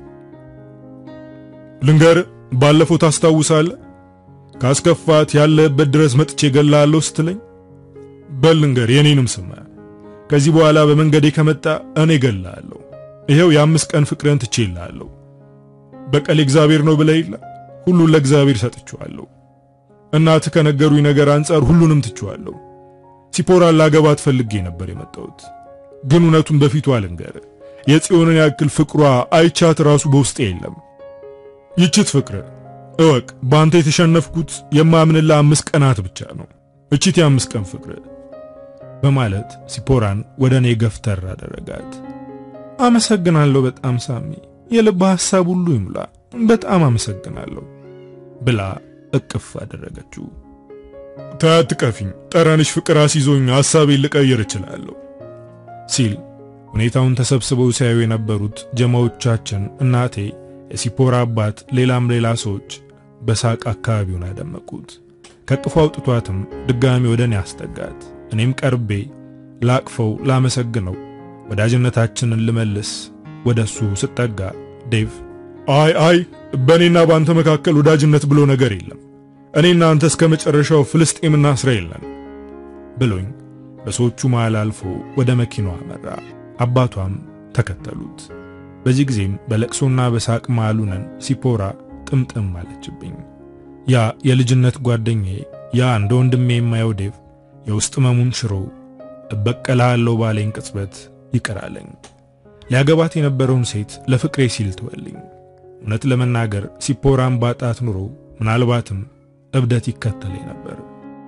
ልንገር፣ ባለፈው ታስታውሳለህ ካስከፋት ያለህበት ድረስ መጥቼ ገላለሁ ስትለኝ፣ በል ልንገር፣ የኔንም ስማ። ከዚህ በኋላ በመንገዴ ከመጣ እኔ ገላለሁ። ይሄው የአምስት ቀን ፍቅርን ትቼልሃለሁ። በቀል እግዚአብሔር ነው ብለህ የለ ሁሉን ለእግዚአብሔር ሰጥቼዋለሁ። እናትህ ከነገሩኝ ነገር አንጻር ሁሉንም ትቼዋለሁ። ሲፖራን ላገባት ፈልጌ ነበር የመጣሁት፣ ግን እውነቱን በፊቱ አልንገርህ የጽዮንን ያክል ፍቅሯ አይቻት ራሱ በውስጤ የለም። ይችት ፍቅር እወቅ፣ በአንተ የተሸነፍኩት የማምንላ አምስት ቀናት ብቻ ነው። እችት የአምስት ቀን ፍቅር በማለት ሲፖራን ወደ እኔ ገፍተር አደረጋት። አመሰግናለሁ በጣም ሳሚ፣ የልብ ሐሳብ ሁሉ ይሙላ፣ በጣም አመሰግናለሁ ብላ እቅፍ አደረገችው። ታትቀፊኝ፣ ጠረንሽ ፍቅር አስይዞኝ ሐሳቤን ልቀይር እችላለሁ ሲል ሁኔታውን ተሰብስበው ሲያዩ የነበሩት ጀማዎቻችን፣ እናቴ፣ የሲፖራ አባት፣ ሌላም ሌላ ሰዎች በሳቅ አካባቢውን አደመቁት። ከቅፎ አውጥቷትም ድጋሚ ወደ እኔ አስጠጋት። እኔም ቀርቤ ላቅፈው ላመሰግነው ወዳጅነታችንን ልመልስ ወደ እሱ ስጠጋ ዴቭ አይ አይ በእኔና በአንተ መካከል ወዳጅነት ብሎ ነገር የለም እኔና አንተ እስከ መጨረሻው ፍልስጤምና እስራኤል ነን ብሎኝ በሰዎቹ መሃል አልፎ ወደ መኪናዋ አመራ። አባቷም ተከተሉት። በዚህ ጊዜም በለቅሶና በሳቅ መሃል ሆነን ሲፖራ ጥምጥም አለችብኝ። ያ የልጅነት ጓደኛዬ ያ እንደ ወንድሜ የማየው ዴቭ የውስጥ መሙን ሽሮ እበቀልሃለሁ ባለኝ ቅጽበት ይቅር አለኝ። ሊያገባት የነበረውን ሴት ለፍቅሬ ሲል ተወልኝ። እውነት ለመናገር ሲፖራን ባጣት ኑሮ ምናልባትም እብደት ይከተለኝ ነበር።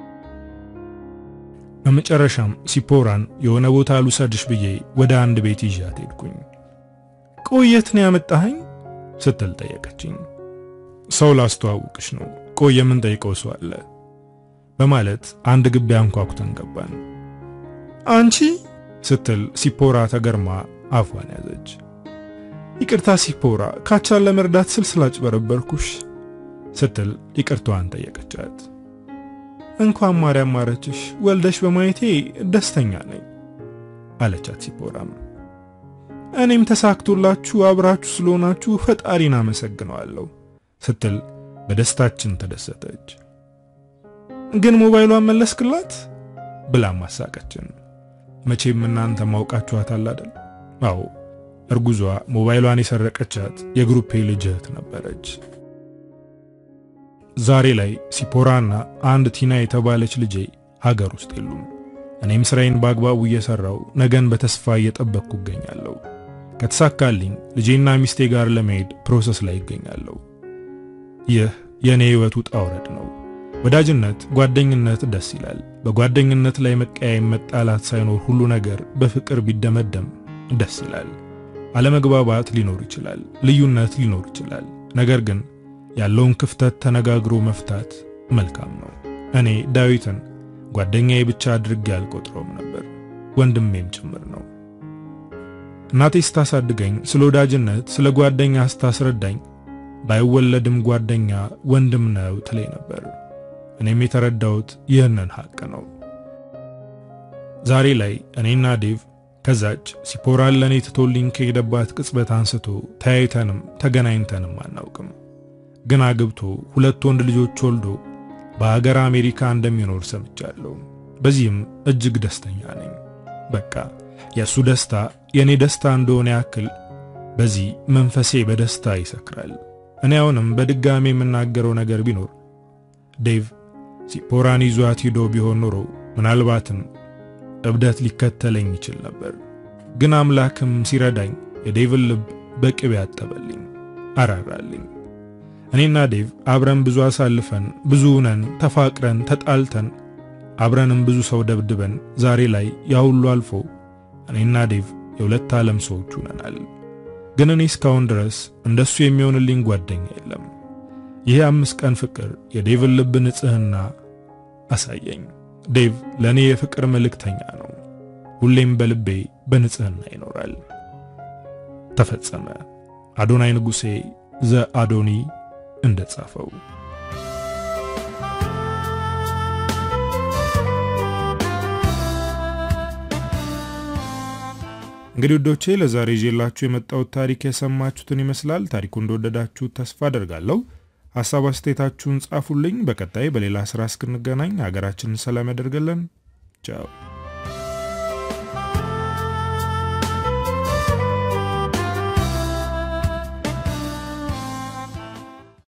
በመጨረሻም ሲፖራን የሆነ ቦታ ልውሰድሽ ብዬ ወደ አንድ ቤት ይዣት ሄድኩኝ። ቆየት ነው ያመጣኸኝ ስትል ጠየቀችኝ። ሰው ላስተዋውቅሽ ነው፣ ቆይ የምንጠይቀው ሰው አለ በማለት አንድ ግቢ አንኳኩተን ገባን። አንቺ ስትል ሲፖራ ተገርማ አፏን ያዘች። ይቅርታ ሲፖራ፣ ካቻን ለመርዳት ስል ስላጭበረበርኩሽ ስትል ይቅርታዋን ጠየቀቻት። እንኳን ማርያም ማረችሽ፣ ወልደሽ በማየቴ ደስተኛ ነኝ አለቻት ሲፖራም። እኔም ተሳክቶላችሁ አብራችሁ ስለሆናችሁ ፈጣሪን አመሰግነዋለሁ ስትል በደስታችን ተደሰተች። ግን ሞባይሏን መለስክላት ብላ ማሳቀችን። መቼም እናንተ ማውቃችኋታል አይደል? አዎ እርጉዟ ሞባይሏን የሰረቀቻት የግሩፔ ልጅ እህት ነበረች። ዛሬ ላይ ሲፖራና አንድ ቲና የተባለች ልጄ ሀገር ውስጥ የሉም። እኔም ስራዬን በአግባቡ እየሰራው ነገን በተስፋ እየጠበቅኩ እገኛለሁ። ከተሳካልኝ ልጄና ሚስቴ ጋር ለመሄድ ፕሮሰስ ላይ ይገኛለሁ። ይህ የእኔ ሕይወት ውጣ ውረድ ነው። ወዳጅነት፣ ጓደኝነት ደስ ይላል። በጓደኝነት ላይ መቀያየም፣ መጣላት ሳይኖር ሁሉ ነገር በፍቅር ቢደመደም ደስ ይላል። አለመግባባት ሊኖር ይችላል፣ ልዩነት ሊኖር ይችላል። ነገር ግን ያለውን ክፍተት ተነጋግሮ መፍታት መልካም ነው። እኔ ዳዊትን ጓደኛዬ ብቻ አድርጌ አልቆጥረውም ነበር፣ ወንድሜም ጭምር ነው። እናቴ ስታሳድገኝ ስለ ወዳጅነት፣ ስለ ጓደኛ ስታስረዳኝ ባይወለድም ጓደኛ ወንድም ነው ትለኝ ነበር። እኔም የተረዳሁት ይህንን ሐቅ ነው። ዛሬ ላይ እኔና ዴቭ ከዛች ሲፖራን ለእኔ ትቶልኝ ከሄደባት ቅጽበት አንስቶ ተያይተንም ተገናኝተንም አናውቅም። ግን አግብቶ ሁለት ወንድ ልጆች ወልዶ በሀገር አሜሪካ እንደሚኖር ሰምቻለሁ። በዚህም እጅግ ደስተኛ ነኝ። በቃ የእሱ ደስታ የእኔ ደስታ እንደሆነ ያክል በዚህ መንፈሴ በደስታ ይሰክራል። እኔ አሁንም በድጋሚ የምናገረው ነገር ቢኖር ዴቭ ሲፖራን ይዟት ሂዶ ቢሆን ኖሮ ምናልባትም እብደት ሊከተለኝ ይችል ነበር። ግን አምላክም ሲረዳኝ የዴቭን ልብ በቅቤ ያጠበልኝ፣ አራራልኝ። እኔና ዴቭ አብረን ብዙ አሳልፈን ብዙ ነን፣ ተፋቅረን ተጣልተን አብረንም ብዙ ሰው ደብድበን ዛሬ ላይ ያ ሁሉ አልፎ እኔና ዴቭ የሁለት ዓለም ሰዎች ሆነናል። ግን እኔ እስካሁን ድረስ እንደሱ የሚሆንልኝ ጓደኛ የለም። ይህ አምስት ቀን ፍቅር የዴቭን ልብ ንጽሕና አሳየኝ። ዴቭ ለእኔ የፍቅር መልእክተኛ ነው። ሁሌም በልቤ በንጽሕና ይኖራል። ተፈጸመ። አዶናይ ንጉሴ ዘ አዶኒ እንደጻፈው እንግዲህ ውዶቼ ለዛሬ ይዤላችሁ የመጣሁት ታሪክ የሰማችሁትን ይመስላል። ታሪኩ እንደወደዳችሁት ተስፋ አደርጋለሁ። ሀሳብ አስተያየታችሁን ጻፉልኝ። በቀጣይ በሌላ ስራ እስክንገናኝ ሀገራችንን ሰላም ያደርገልን። ቻው